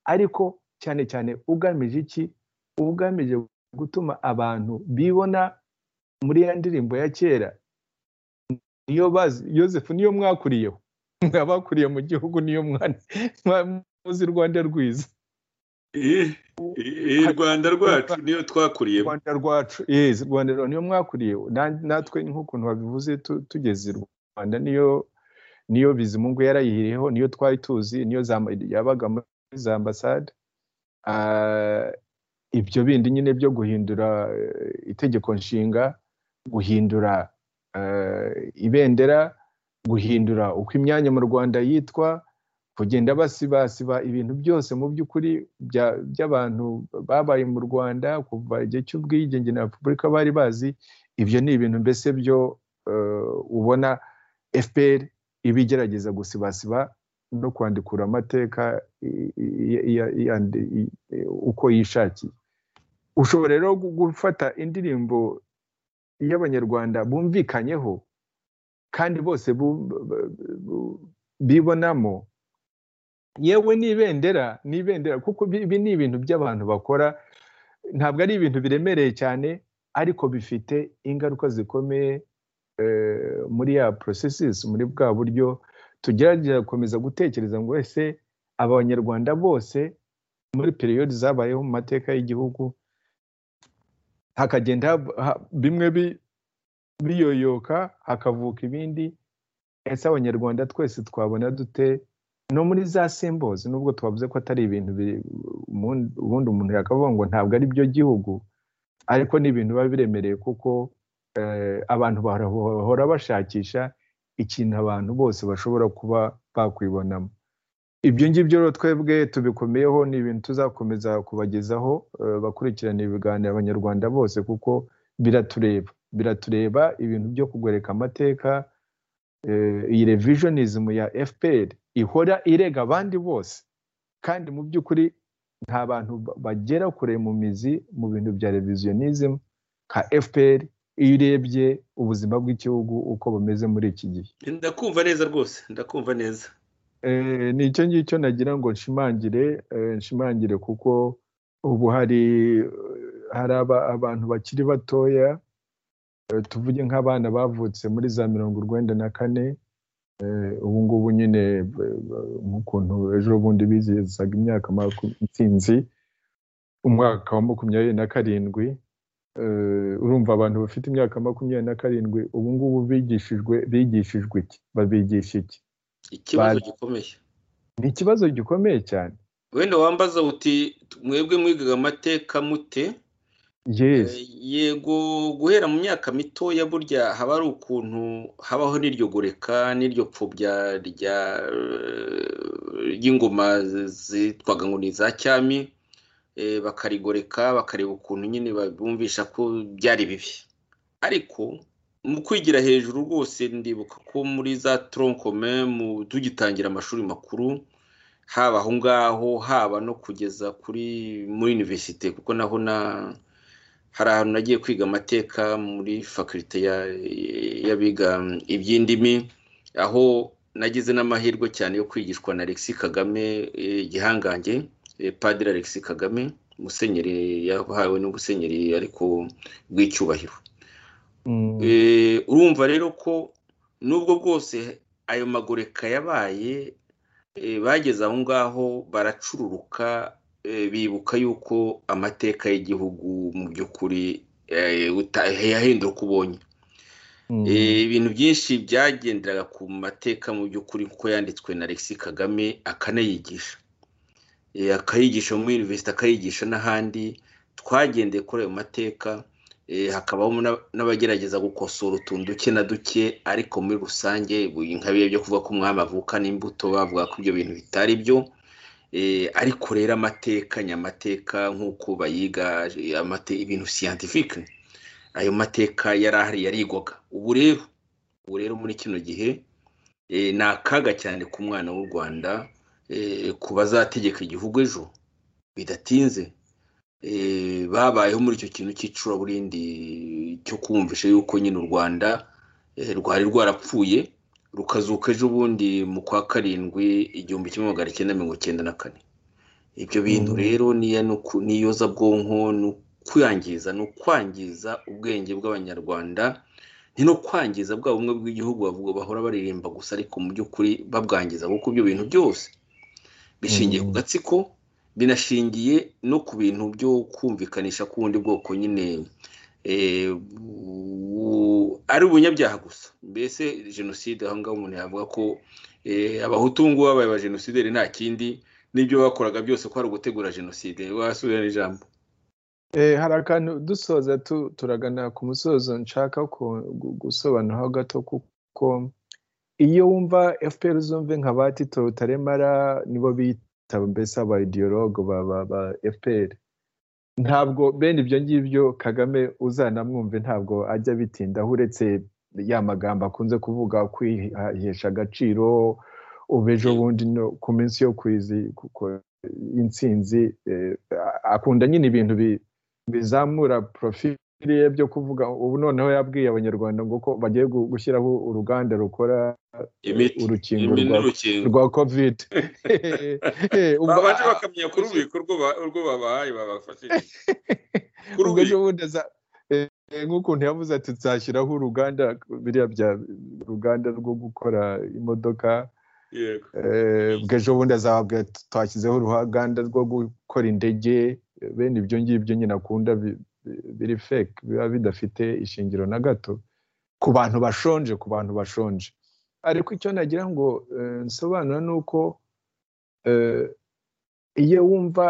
ariko cyane cyane ugamije iki ugamije gutuma abantu bibona muri ya ndirimbo ya kera niyo bazi yosefu niyo mwakuriyeho mwabakuriye mu gihugu niyo muzi rwanda rwiza rwanda rwacu niyo twakuriye rwanda rwacu yezi rwanda niyo mwakuriye natwe nk'ukuntu babivuze tugeze i rwanda niyo niyo bizimungu yarayihiriyeho niyo twari tuzi niyo yabaga muri za ambasade ibyo bindi nyine byo guhindura itegeko nshinga guhindura ibendera guhindura uko imyanya mu rwanda yitwa kugenda basibasiba ibintu byose mu by'ukuri by'abantu babaye mu rwanda kuva igihe cy'ubwigenge na repubulika bari bazi ibyo ni ibintu mbese byo ubona fpr iba igerageza gusibasiba no kwandikura amateka uko yishakiye ushobora rero gufata indirimbo iyo abanyarwanda bumvikanyeho kandi bose bibonamo yewe ni ibendera ni ibendera kuko ibi ni ibintu by'abantu bakora ntabwo ari ibintu biremereye cyane ariko bifite ingaruka zikomeye muri ya porosesisi muri bwa buryo tugerageza gukomeza gutekereza ngo ese abanyarwanda bose muri periyodi zabayeho mu mateka y'igihugu hakagenda bimwe biyoyoka hakavuka ibindi ese abanyarwanda twese twabona dute no muri za simbozi nubwo twavuze ko atari ibintu ubundi umuntu yakavuga ngo ntabwo ari byo gihugu ariko ni ibintu biba biremereye kuko abantu bahora bashakisha ikintu abantu bose bashobora kuba bakwibonamo ibyo ngibyo rero twebwe tubikomeyeho ni ibintu tuzakomeza kubagezaho bakurikirana ibiganiro abanyarwanda bose kuko biratureba biratureba ibintu byo kugoreka amateka iyi revisionism ya fpr ihora irega abandi bose kandi mu by'ukuri nta bantu bagera kure mu mizi mu bintu bya revizionizimu nka fpr iyo urebye ubuzima bw'igihugu uko bumeze muri iki gihe ndakumva neza rwose ndakumva neza ni icyo ngicyo nagira ngo nshimangire nshimangire kuko ubu hari hari abantu bakiri batoya tuvuge nk'abana bavutse muri za mirongo urwenda na kane ubu ngubu nyine nk'ukuntu ejo bundi bizihizaga imyaka makumyabiri umwaka wa makumyabiri na karindwi urumva abantu bafite imyaka makumyabiri na karindwi ubu ngubu bigishijwe bigishijwe iki babigisha iki ikibazo gikomeye ni ikibazo gikomeye cyane wenda wambaza uti mwebwe mwigaga amateka mute yego guhera mu myaka mitoya burya haba hari ukuntu habaho n'iryo goreka n'iryo pfubya ry'ingoma zitwaga ngo ni iza cyami bakarigoreka bakareba ukuntu nyine bumvisha ko byari bibi ariko mu kwigira hejuru rwose ndibuka ko muri za toronkome tugitangira amashuri makuru haba aho ngaho haba no kugeza kuri muri univerisite kuko naho na hari ahantu nagiye kwiga amateka muri fakulite y'abiga iby'indimi aho nagize n'amahirwe cyane yo kwigishwa na alexis kagame gihangange padiri alexis kagame musenyeri yahawe n'umusenyeri ariko bw'icyubahiro urumva rero ko nubwo bwose ayo magoreka yabaye bageze aho ngaho baracururuka bibuka yuko amateka y'igihugu mu by'ukuri yahinduka uko ubonye ibintu byinshi byagenderaga ku mateka mu by'ukuri kuko yanditswe na alexis kagame akanayigisha akayigisha muri univerisite akayigisha n'ahandi twagendeye kuri ayo mateka hakabaho n'abagerageza gukosora utuntu duke na duke ariko muri rusange nka biba byo kuvuga ko umwami avuka n'imbuto bavuga ko ibyo bintu bitari byo ariko rero amateka nyamateka nk'uko bayiga ibintu siyantifike ayo mateka yari ahari yarigwaga ubu rero ubu rero muri kino gihe ni akaga cyane ku mwana w'u rwanda ku bazategeka igihugu ejo bidatinze babayeho muri icyo kintu cy'icuraburindi cyo kumvisha yuko nyine u rwanda rwari rwarapfuye rukazuka ejo bundi mu kwa karindwi igihumbi kimwe magana cyenda mirongo icyenda na kane ibyo bintu rero ni iyozabwonko ni ukwangiza ni ukwangiza ubwenge bw'abanyarwanda ni no kwangiza bwa bumwe bw'igihugu bavuga bahora baririmba gusa ariko mu by'ukuri babwangiza kuko ibyo bintu byose bishingiye ku gatsiko binashingiye no ku bintu byo kumvikanisha k'ubundi bwoko nyine ari ubunyabyaha gusa mbese jenoside aho ngaho umuntu yavuga ko abahutu ngo babaye ba jenosideri nta kindi n'ibyo bakoraga byose ko hari ugutegura jenoside wasubira n'ijambo hari akantu dusoza turagana ku musozo nshaka gusobanuraho gato kuko iyo wumva fpr zumve nka batito rutaremara nibo bita mbese aba idiyorogo ba fpr ntabwo bene ibyo ngibyo kagame uzanamwumve ntabwo ajya bitindaho uretse ya magambo akunze kuvuga kwihesha agaciro ubu ejo bundi ku minsi yo kwizi kuko insinzi akunda nyine ibintu bizamura porofili ye byo kuvuga ubu noneho yabwiye abanyarwanda ngo ko bagiye gushyiraho uruganda rukora urukingo rwa kovide babanje bakamenya kuri ubu bikorwa urwo babahaye babafashije ubwo ejo bundi nk'ukuntu yavuze ati nzashyiraho uruganda biriya bya uruganda rwo gukora imodoka ubwo ejo bundi azababwira twashyizeho uruganda rwo gukora indege bene ibyo ngibyo nyine akunda biri feke biba bidafite ishingiro na gato ku bantu bashonje ku bantu bashonje ariko icyo nagira ngo nsobanura ni uko iyo wumva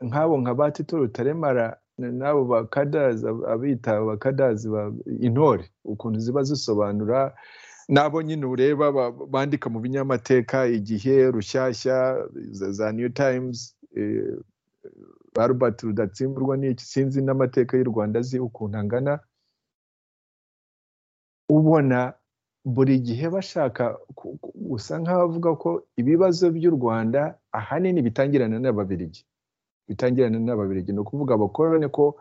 nk'abo nka batito rutaremara n'abo bakadazi abita abakadazi intore ukuntu ziba zisobanura n'abo nyine ureba bandika mu binyamateka igihe rushyashya za new times barubert rudatsimburwa n'iki sinzi n'amateka y'u rwanda azi ukuntu angana ubona buri gihe bashaka gusa nk'abavuga ko ibibazo by'u rwanda ahanini bitangirana n'ababirigi bitangirana n'ababirigi ni ukuvuga abakoroni ko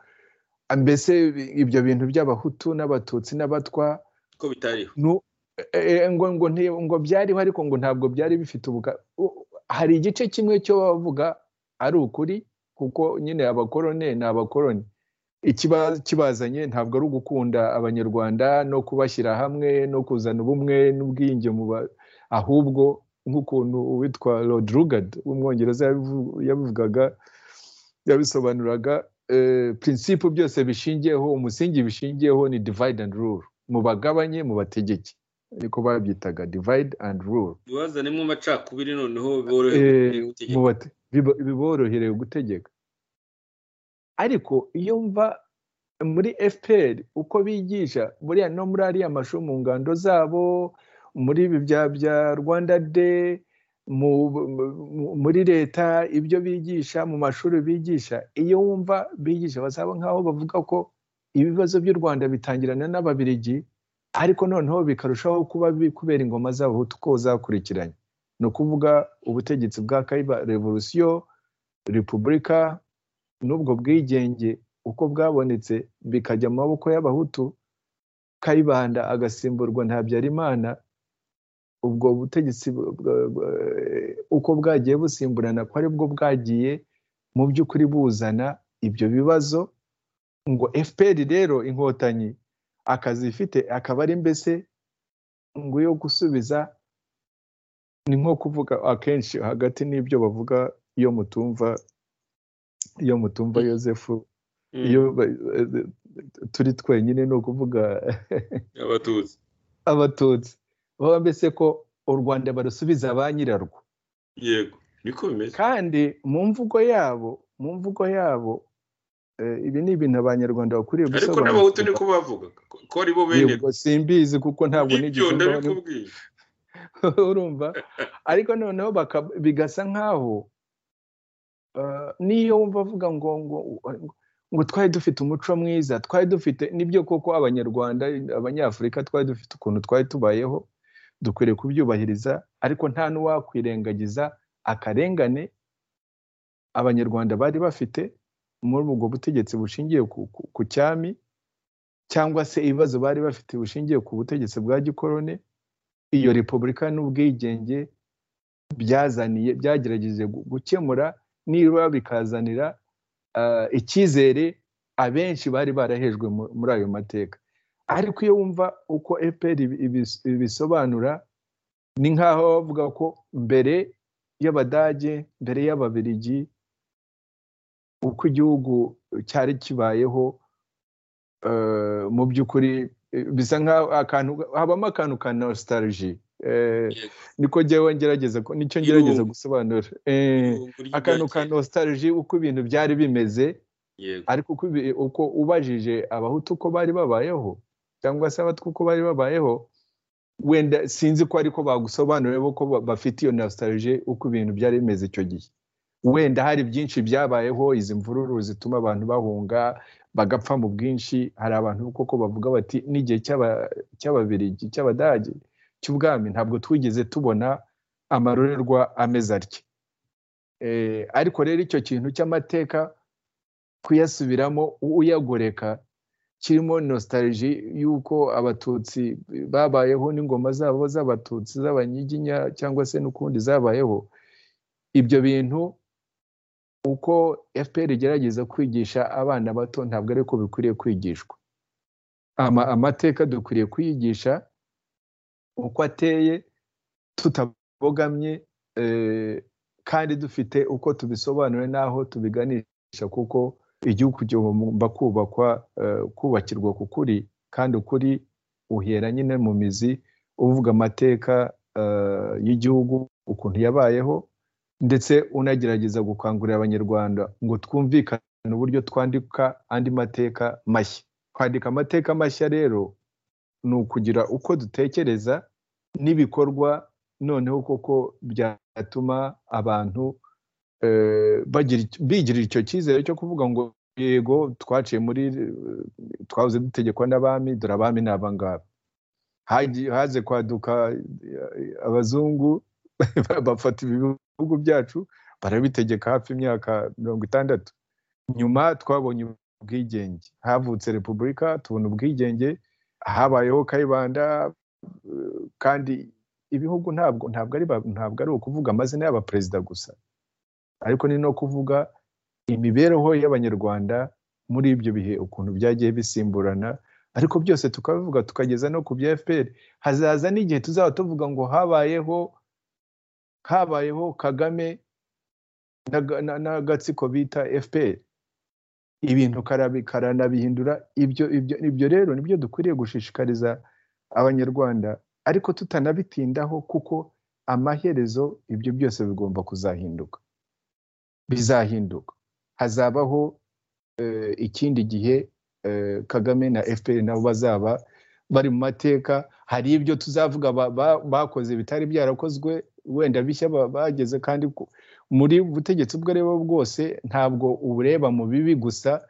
mbese ibyo bintu by'abahutu n'abatutsi n'abatwa ko bitariho ngo ngo ngo byariho ariko ngo ntabwo byari bifite ubuka hari igice kimwe cyo bavuga ari ukuri kuko nyine abakoroni ni abakoroni ikibazanye ntabwo ari ugukunda abanyarwanda no kubashyira hamwe no kuzana ubumwe n'ubwiyunge ahubwo nk'ukuntu uwitwa rodrugad w'umwongereza yabivugaga yabisobanuraga prinsipu byose bishingiyeho umusingi bishingiyeho ni divide and rule mu bagabanye mu bategeke ariko babyitaga divide and rule mu macakubiri noneho biborohereye gutegeka ariko iyo mva muri fpr uko bigisha buriya no muri ariya mashuri mu ngando zabo muri ibi bya rwanda de muri leta ibyo bigisha mu mashuri bigisha iyo wumva bigisha basaba nk'aho bavuga ko ibibazo by'u rwanda bitangirana n'ababirigi ariko noneho bikarushaho kuba kubera ingoma zabo uko zakurikiranye ni ukuvuga ubutegetsi bwa kayiba revolusiyo repubulika n'ubwo bwigenge uko bwabonetse bikajya mu maboko y'abahutu kayibanda agasimburwa ntabyarimana ubwo butegetsi uko bwagiye busimburana ko aribwo bwagiye mu by'ukuri buzana ibyo bibazo ngo fpr rero inkotanyi akazi ifite akaba ari mbese ngo yo gusubiza ni nko kuvuga akenshi hagati n'ibyo bavuga iyo mutumva iyo mutumva yosefu iyo turi twenyine ni ukuvuga abatutsi abatutsi baba mbese ko u rwanda barusubiza ba nyirarwo yego niko bimeze kandi mu mvugo yabo mu mvugo yabo ibi ni ibintu abanyarwanda bakwiriye gusobanukirwa ariko n'abahutu niko bavuga ko ari bo bene simbizi kuko ntabwo nigeze ndabikubwiye urumva ariko noneho bigasa nk'aho niyo wumva avuga ngo ngo ngo twari dufite umuco mwiza twari dufite nibyo koko abanyarwanda abanyafurika twari dufite ukuntu twari tubayeho dukwiriye kubyubahiriza ariko nta n'uwakwirengagiza akarengane abanyarwanda bari bafite muri ubwo butegetsi bushingiye ku cyami cyangwa se ibibazo bari bafite bushingiye ku butegetsi bwa gikorone iyo repubulika n'ubwigenge byazaniye byagerageje gukemura nibura bikazanira icyizere abenshi bari barahejwe muri ayo mateka ariko iyo wumva uko fpr ibisobanura ni nk'aho bavuga ko mbere y'abadage mbere y'ababirigi uko igihugu cyari kibayeho mu by'ukuri bisa nk'aho habamo akantu ka nostalgie niko njyewe ngerageza nicyo ngerageza gusobanura akantu ka nostalgie uko ibintu byari bimeze ariko uko ubajije abahutu uko bari babayeho cyangwa se abatwa uko bari babayeho wenda sinzi ko ariko bagusobanurira ko bafite iyo nostalgie uko ibintu byari bimeze icyo gihe wenda hari byinshi byabayeho izi mvururu zituma abantu bahunga bagapfa mu bwinshi hari abantu koko bavuga bati n'igihe cy'ababirigi cy'abadage cy'ubwami ntabwo twigeze tubona amarorerwa ameze atya ariko rero icyo kintu cy'amateka kuyasubiramo uyagoreka kirimo nostalji y'uko abatutsi babayeho n'ingoma zabo z'abatutsi z'abanyiginya cyangwa se n'ukundi zabayeho ibyo bintu uko fpr igerageza kwigisha abana bato ntabwo ariko bikwiriye kwigishwa amateka dukwiriye kwiyigisha uko ateye tutabogamye kandi dufite uko tubisobanura n'aho tubiganisha kuko igihugu kigomba kubakwa kubakirwa ku kuri kandi ukuri uhera nyine mu mizi uvuga amateka y'igihugu ukuntu yabayeho ndetse unagerageza gukangurira abanyarwanda ngo twumvikane uburyo twandika andi mateka mashya kwandika amateka mashya rero ni ukugira uko dutekereza n'ibikorwa noneho koko byatuma abantu bigirira icyo cyizere cyo kuvuga ngo yego twaciye muri twahoze dutegekwa n'abami dore abami ni abangaba haze kwaduka abazungu bafata ibihugu byacu barabitegeka hafi imyaka mirongo itandatu nyuma twabonye ubwigenge havutse repubulika tubona ubwigenge habayeho kayibanda kandi ibihugu ntabwo ntabwo ari ntabwo ari ukuvuga amazina y'abaperezida gusa ariko ni no kuvuga imibereho y'abanyarwanda muri ibyo bihe ukuntu byagiye bisimburana ariko byose tukabivuga tukageza no ku bya fpr hazaza n'igihe tuzaba tuvuga ngo habayeho habayeho kagame n'agatsiko bita fpr ibintu karanabihindura ibyo ibyo rero nibyo dukwiriye gushishikariza abanyarwanda ariko tutanabitindaho kuko amaherezo ibyo byose bigomba kuzahinduka bizahinduka hazabaho ikindi gihe kagame na fpr nabo bazaba bari mu mateka hari ibyo tuzavuga bakoze bitari byarakozwe wenda bishya bageze kandi muri butegetsi ubwo aribwo bwose ntabwo ubureba mu bibi gusa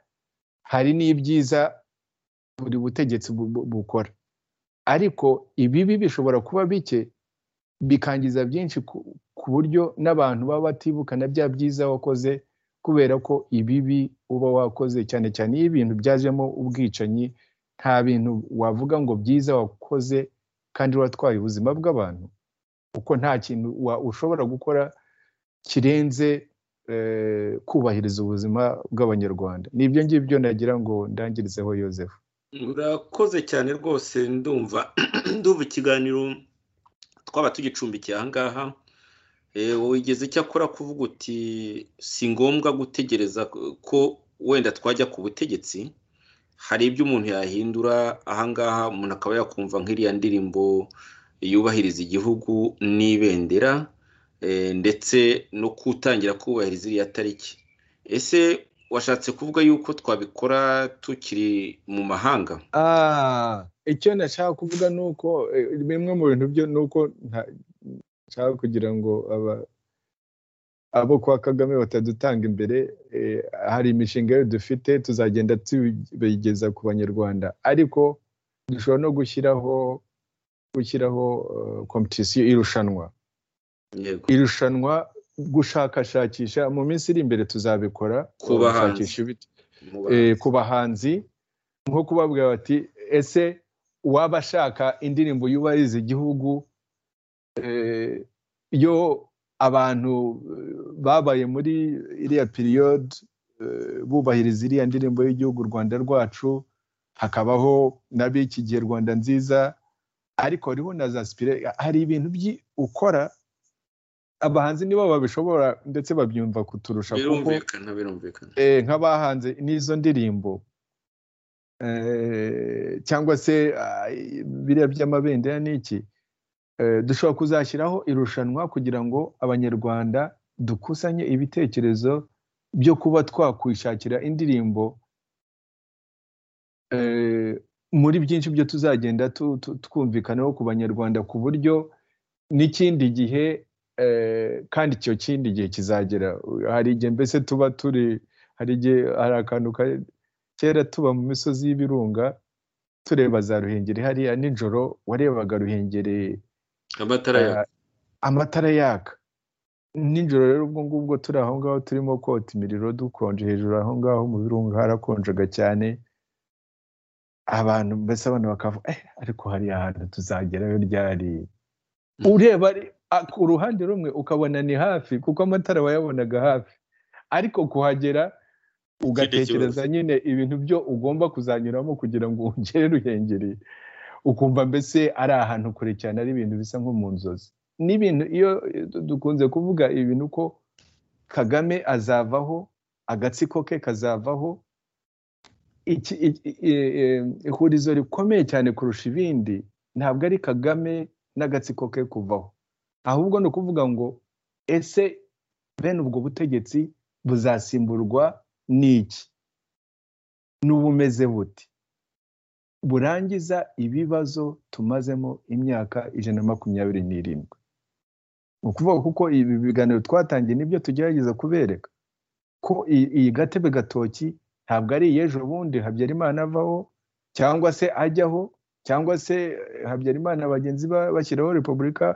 hari n'ibyiza buri butegetsi bukora ariko ibibi bishobora kuba bike bikangiza byinshi ku buryo n'abantu baba batibukana bya byiza wakoze kubera ko ibibi uba wakoze cyane cyane iyo ibintu byajemo ubwicanyi nta bintu wavuga ngo byiza wakoze kandi watwaye ubuzima bw'abantu kuko nta kintu ushobora gukora kirenze kubahiriza ubuzima bw'abanyarwanda ni ibyo ngibyo nagira ngo ndangirizeho yosefu urakoze cyane rwose ndumva ndumva ikiganiro twaba tugicumbikiye ahangaha wigeze icyakora kuvuga uti si ngombwa gutegereza ko wenda twajya ku butegetsi hari ibyo umuntu yahindura ahangaha umuntu akaba yakumva nk'iriya ndirimbo yubahiriza igihugu n'ibendera ndetse no kutangira kubahiriza iriya tariki ese washatse kuvuga yuko twabikora tukiri mu mahanga icyo nashaka kuvuga ni uko bimwe mu bintu byo ni uko nshaka kugira ngo abo kwa kagame batadutanga imbere hari imishinga yo dufite tuzagenda tubigeza ku banyarwanda ariko dushobora no gushyiraho gushyiraho kompetisiyo irushanwa irushanwa gushakashakisha mu minsi iri imbere tuzabikora ku bahanzi nko kubabwira bati ese waba ashaka indirimbo yubahiriza igihugu iyo abantu babaye muri iriya piriyode bubahiriza iriya ndirimbo y'igihugu u rwanda rwacu hakabaho n'abiki gihe rwanda nziza ariko hariho na za sipire hari ibintu ukora abahanzi nibo babishobora ndetse babyumva kuturusha kuko nk'abahanze n'izo ndirimbo cyangwa se biriya by'amabendera n'iki dushobora kuzashyiraho irushanwa kugira ngo abanyarwanda dukusanye ibitekerezo byo kuba twakwishakira indirimbo muri byinshi byo tuzagenda twumvikanaho ku banyarwanda ku buryo n'ikindi gihe kandi icyo kindi gihe kizagera hari igihe mbese tuba turi hari igihe hari akantu kera tuba mu misozi y'ibirunga tureba za ruhengeri hariya nijoro warebaga ruhengeri amatara yaka nijoro rero ubwo ngubwo turi aho ngaho turimo kota imiriro dukonje hejuru aho ngaho mu birunga harakonjaga cyane abantu mbese abantu bakavuga ariko hari ahantu tuzagerayo ryari ureba ku ruhande rumwe ukabona ni hafi kuko amatara wayabonaga hafi ariko kuhagera ugatekereza nyine ibintu byo ugomba kuzanyuramo kugira ngo wongere ruhengereye ukumva mbese ari ahantu kure cyane ari ibintu bisa nko mu nzozi n'ibintu iyo dukunze kuvuga ibintu ko kagame azavaho agatsiko ke kazavaho ihurizo rikomeye cyane kurusha ibindi ntabwo ari kagame n'agatsiko ke kuvaho ahubwo ni ukuvuga ngo ese bene ubwo butegetsi buzasimburwa n'iki n'ubumeze buti burangiza ibibazo tumazemo imyaka ijana na makumyabiri n'irindwi ni ukuvuga kuko ibi biganiro twatangiye nibyo tugerageza kubereka ko iyi gatebe gatoki ntabwo ari iy'ejo bundi habyarimana avaho cyangwa se ajyaho cyangwa se habyarimana bagenzi bashyiraho repubulika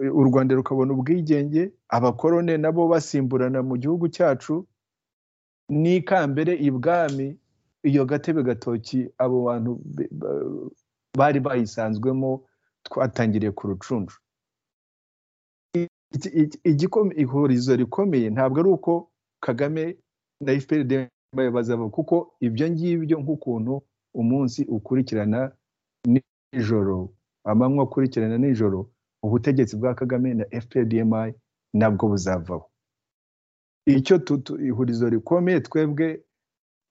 u rwanda rukabona ubwigenge abakorone nabo basimburana mu gihugu cyacu n'ikambere ibwami iyo gatebe gatoki abo bantu bari bayisanzwemo twatangiriye ku rucuncu ihurizo rikomeye ntabwo ari uko kagame na fpr bazaba kuko ibyo ngibyo nk'ukuntu umunsi ukurikirana nijoro amanywa akurikirana nijoro ubutegetsi bwa kagame na fpr nabwo buzavaho icyo ihurizo rikomeye twebwe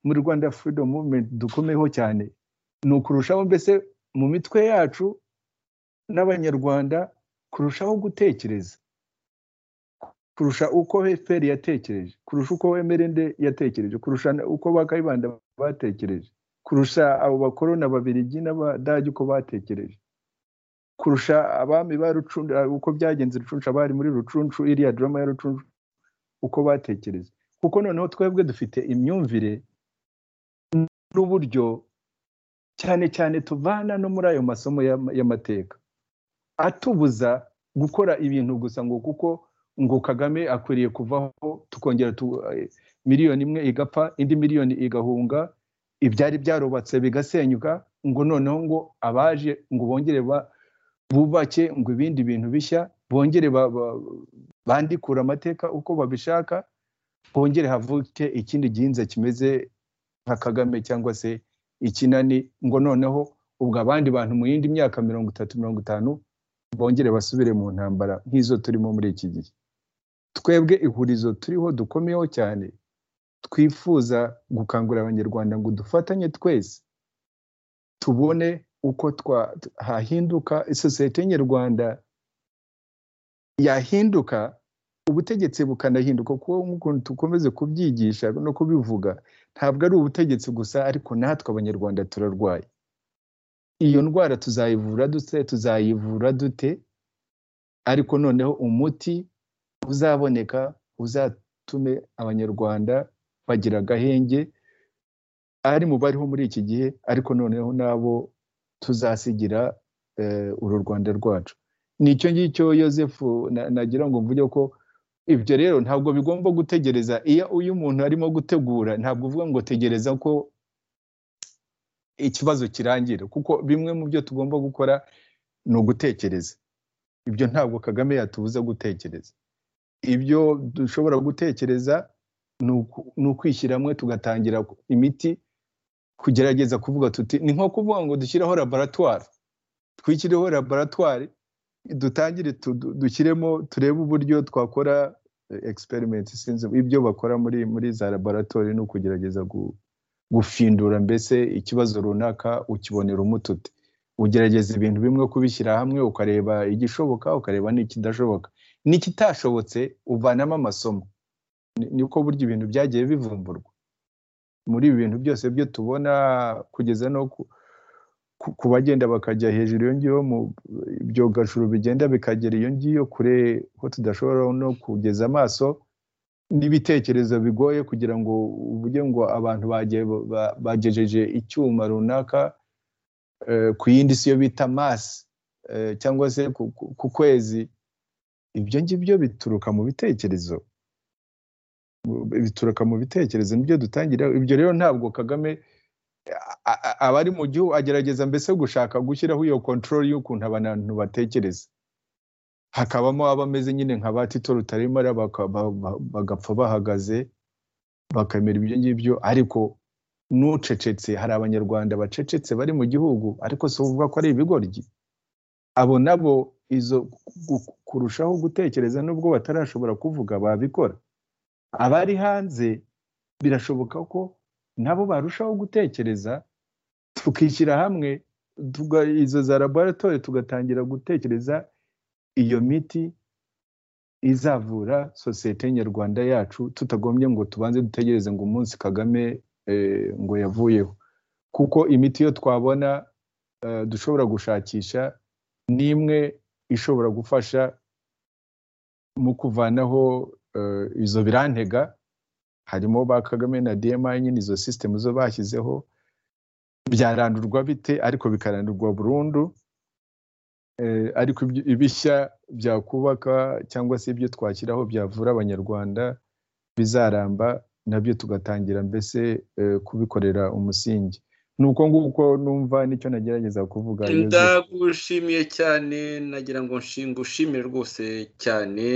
muri rwanda freedom movement dukomeyeho cyane ni ukurushaho mbese mu mitwe yacu n'abanyarwanda kurushaho gutekereza kurusha uko fpr yatekereje kurusha uko emerende yatekereje kurusha uko ba kayibanda batekereje kurusha abo bakorona babirigi n'abadage uko batekereje kurusha abami ba rucuncu uko byagenze rucuncu abari muri rucuncu iriya drama ya rucuncu uko batekereza kuko noneho twebwe dufite imyumvire n'uburyo cyane cyane tuvana no muri ayo masomo y'amateka atubuza gukora ibintu gusa ngo kuko ngo kagame akwiriye kuvaho tukongera miliyoni imwe igapfa indi miliyoni igahunga ibyari byarubatse bigasenyuka ngo noneho ngo abaje ngo bongere bubake ngo ibindi bintu bishya bongere bandikure amateka uko babishaka bongere havuke ikindi gihinza kimeze nka kagame cyangwa se ikinani ngo noneho ubwo abandi bantu mu yindi myaka mirongo itatu mirongo itanu bongere basubire mu ntambara nk'izo turimo muri iki gihe twebwe ihurizo turiho dukomeyeho cyane twifuza gukangurira abanyarwanda ngo dufatanye twese tubone uko hahinduka isosiyete nyarwanda yahinduka ubutegetsi bukanahinduka kuko nk'ukuntu dukomeze kubyigisha no kubivuga ntabwo ari ubutegetsi gusa ariko natwe abanyarwanda turarwaye iyo ndwara tuzayivura dute tuzayivura dute ariko noneho umuti uzaboneka uzatume abanyarwanda bagira agahenge ari mu bariho muri iki gihe ariko noneho nabo tuzasigira uru rwanda rwacu nicyo ngicyo Yoseph nagira ngo mvuge ko ibyo rero ntabwo bigomba gutegereza iyo uyu muntu arimo gutegura ntabwo uvuga ngo tegereza ko ikibazo kirangira kuko bimwe mu byo tugomba gukora ni ugutekereza ibyo ntabwo kagame yatubuza gutekereza ibyo dushobora gutekereza ni ukwishyiramo tugatangira imiti kugerageza kuvuga tuti ni nko kuvuga ngo dushyireho laboratwari twishyireho laboratwari dutangire dushyiremo turebe uburyo twakora egisiperimenti sinzi ibyo bakora muri muri za laboratwari ni ukugerageza gufindura mbese ikibazo runaka ukibonera umututi ugerageza ibintu bimwe kubishyira hamwe ukareba igishoboka ukareba n'ikidashoboka n'ikitashobotse uvanamo amasomo niko buryo ibintu byagiye bivumburwa muri ibi bintu byose byo tubona kugeza no ku bagenda bakajya hejuru iyo ngiyo mu byogajuru bigenda bikagera iyo ngiyo kure ko tudashobora no kugeza amaso n'ibitekerezo bigoye kugira ngo uvuge ngo abantu bagejeje icyuma runaka ku yindi si yo bita masi cyangwa se ku kwezi ibyo ngibyo bituruka mu bitekerezo bituruka mu bitekerezo nibyo dutangira ibyo rero ntabwo kagame aba ari mu gihugu agerageza mbese gushaka gushyiraho iyo kontorori y'ukuntu abantu batekereza hakabamo abameze nyine nka ba tito rutaremara bagapfa bahagaze bakamera ibyo ngibyo ariko n'ucecetse hari abanyarwanda bacecetse bari mu gihugu ariko si uvuga ko ari ibigoryi abo nabo izo kurushaho gutekereza nubwo batarashobora kuvuga babikora abari hanze birashoboka ko nabo barushaho gutekereza tukishyira hamwe izo za laboratwari tugatangira gutekereza iyo miti izavura sosiyete nyarwanda yacu tutagombye ngo tubanze dutegereze ngo umunsi kagame ngo yavuyeho kuko imiti yo twabona dushobora gushakisha ni imwe ishobora gufasha mu kuvanaho izo birantega harimo ba kagame na dma nyine izo sisitemu zo bashyizeho byarandurwa bite ariko bikarandurwa burundu ariko ibishya byakubaka cyangwa se ibyo twashyiraho byavura abanyarwanda bizaramba nabyo tugatangira mbese kubikorera umusingi ni uko nguko numva nicyo nagerageza kuvuga ndagushimiye cyane nagira ngo nshingushimirire rwose cyane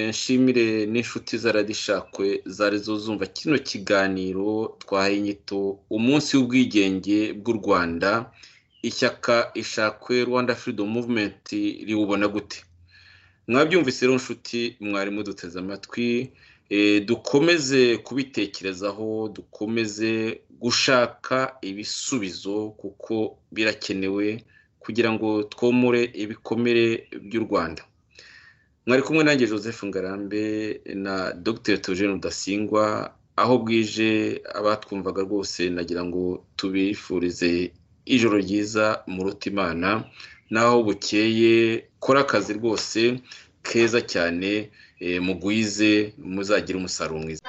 nshimire n'inshuti zaradishakwe zari zo zumva kino kiganiro twahaye inyito umunsi w'ubwigenge bw'u rwanda ishyaka ishakwe rwanda freedom movement riwubona gute mwabyumvise rero nshuti mwarimu duteze amatwi dukomeze kubitekerezaho dukomeze gushaka ibisubizo kuko birakenewe kugira ngo twomore ibikomere by'u rwanda mwari kumwe nanjye joseph ngarambe na dr togene rudasingwa aho bwije abatwumvaga rwose nagira ngo tubifurize ijoro ryiza mu imana naho bukeye kora akazi rwose keza cyane mugwize muzagire umusaruro mwiza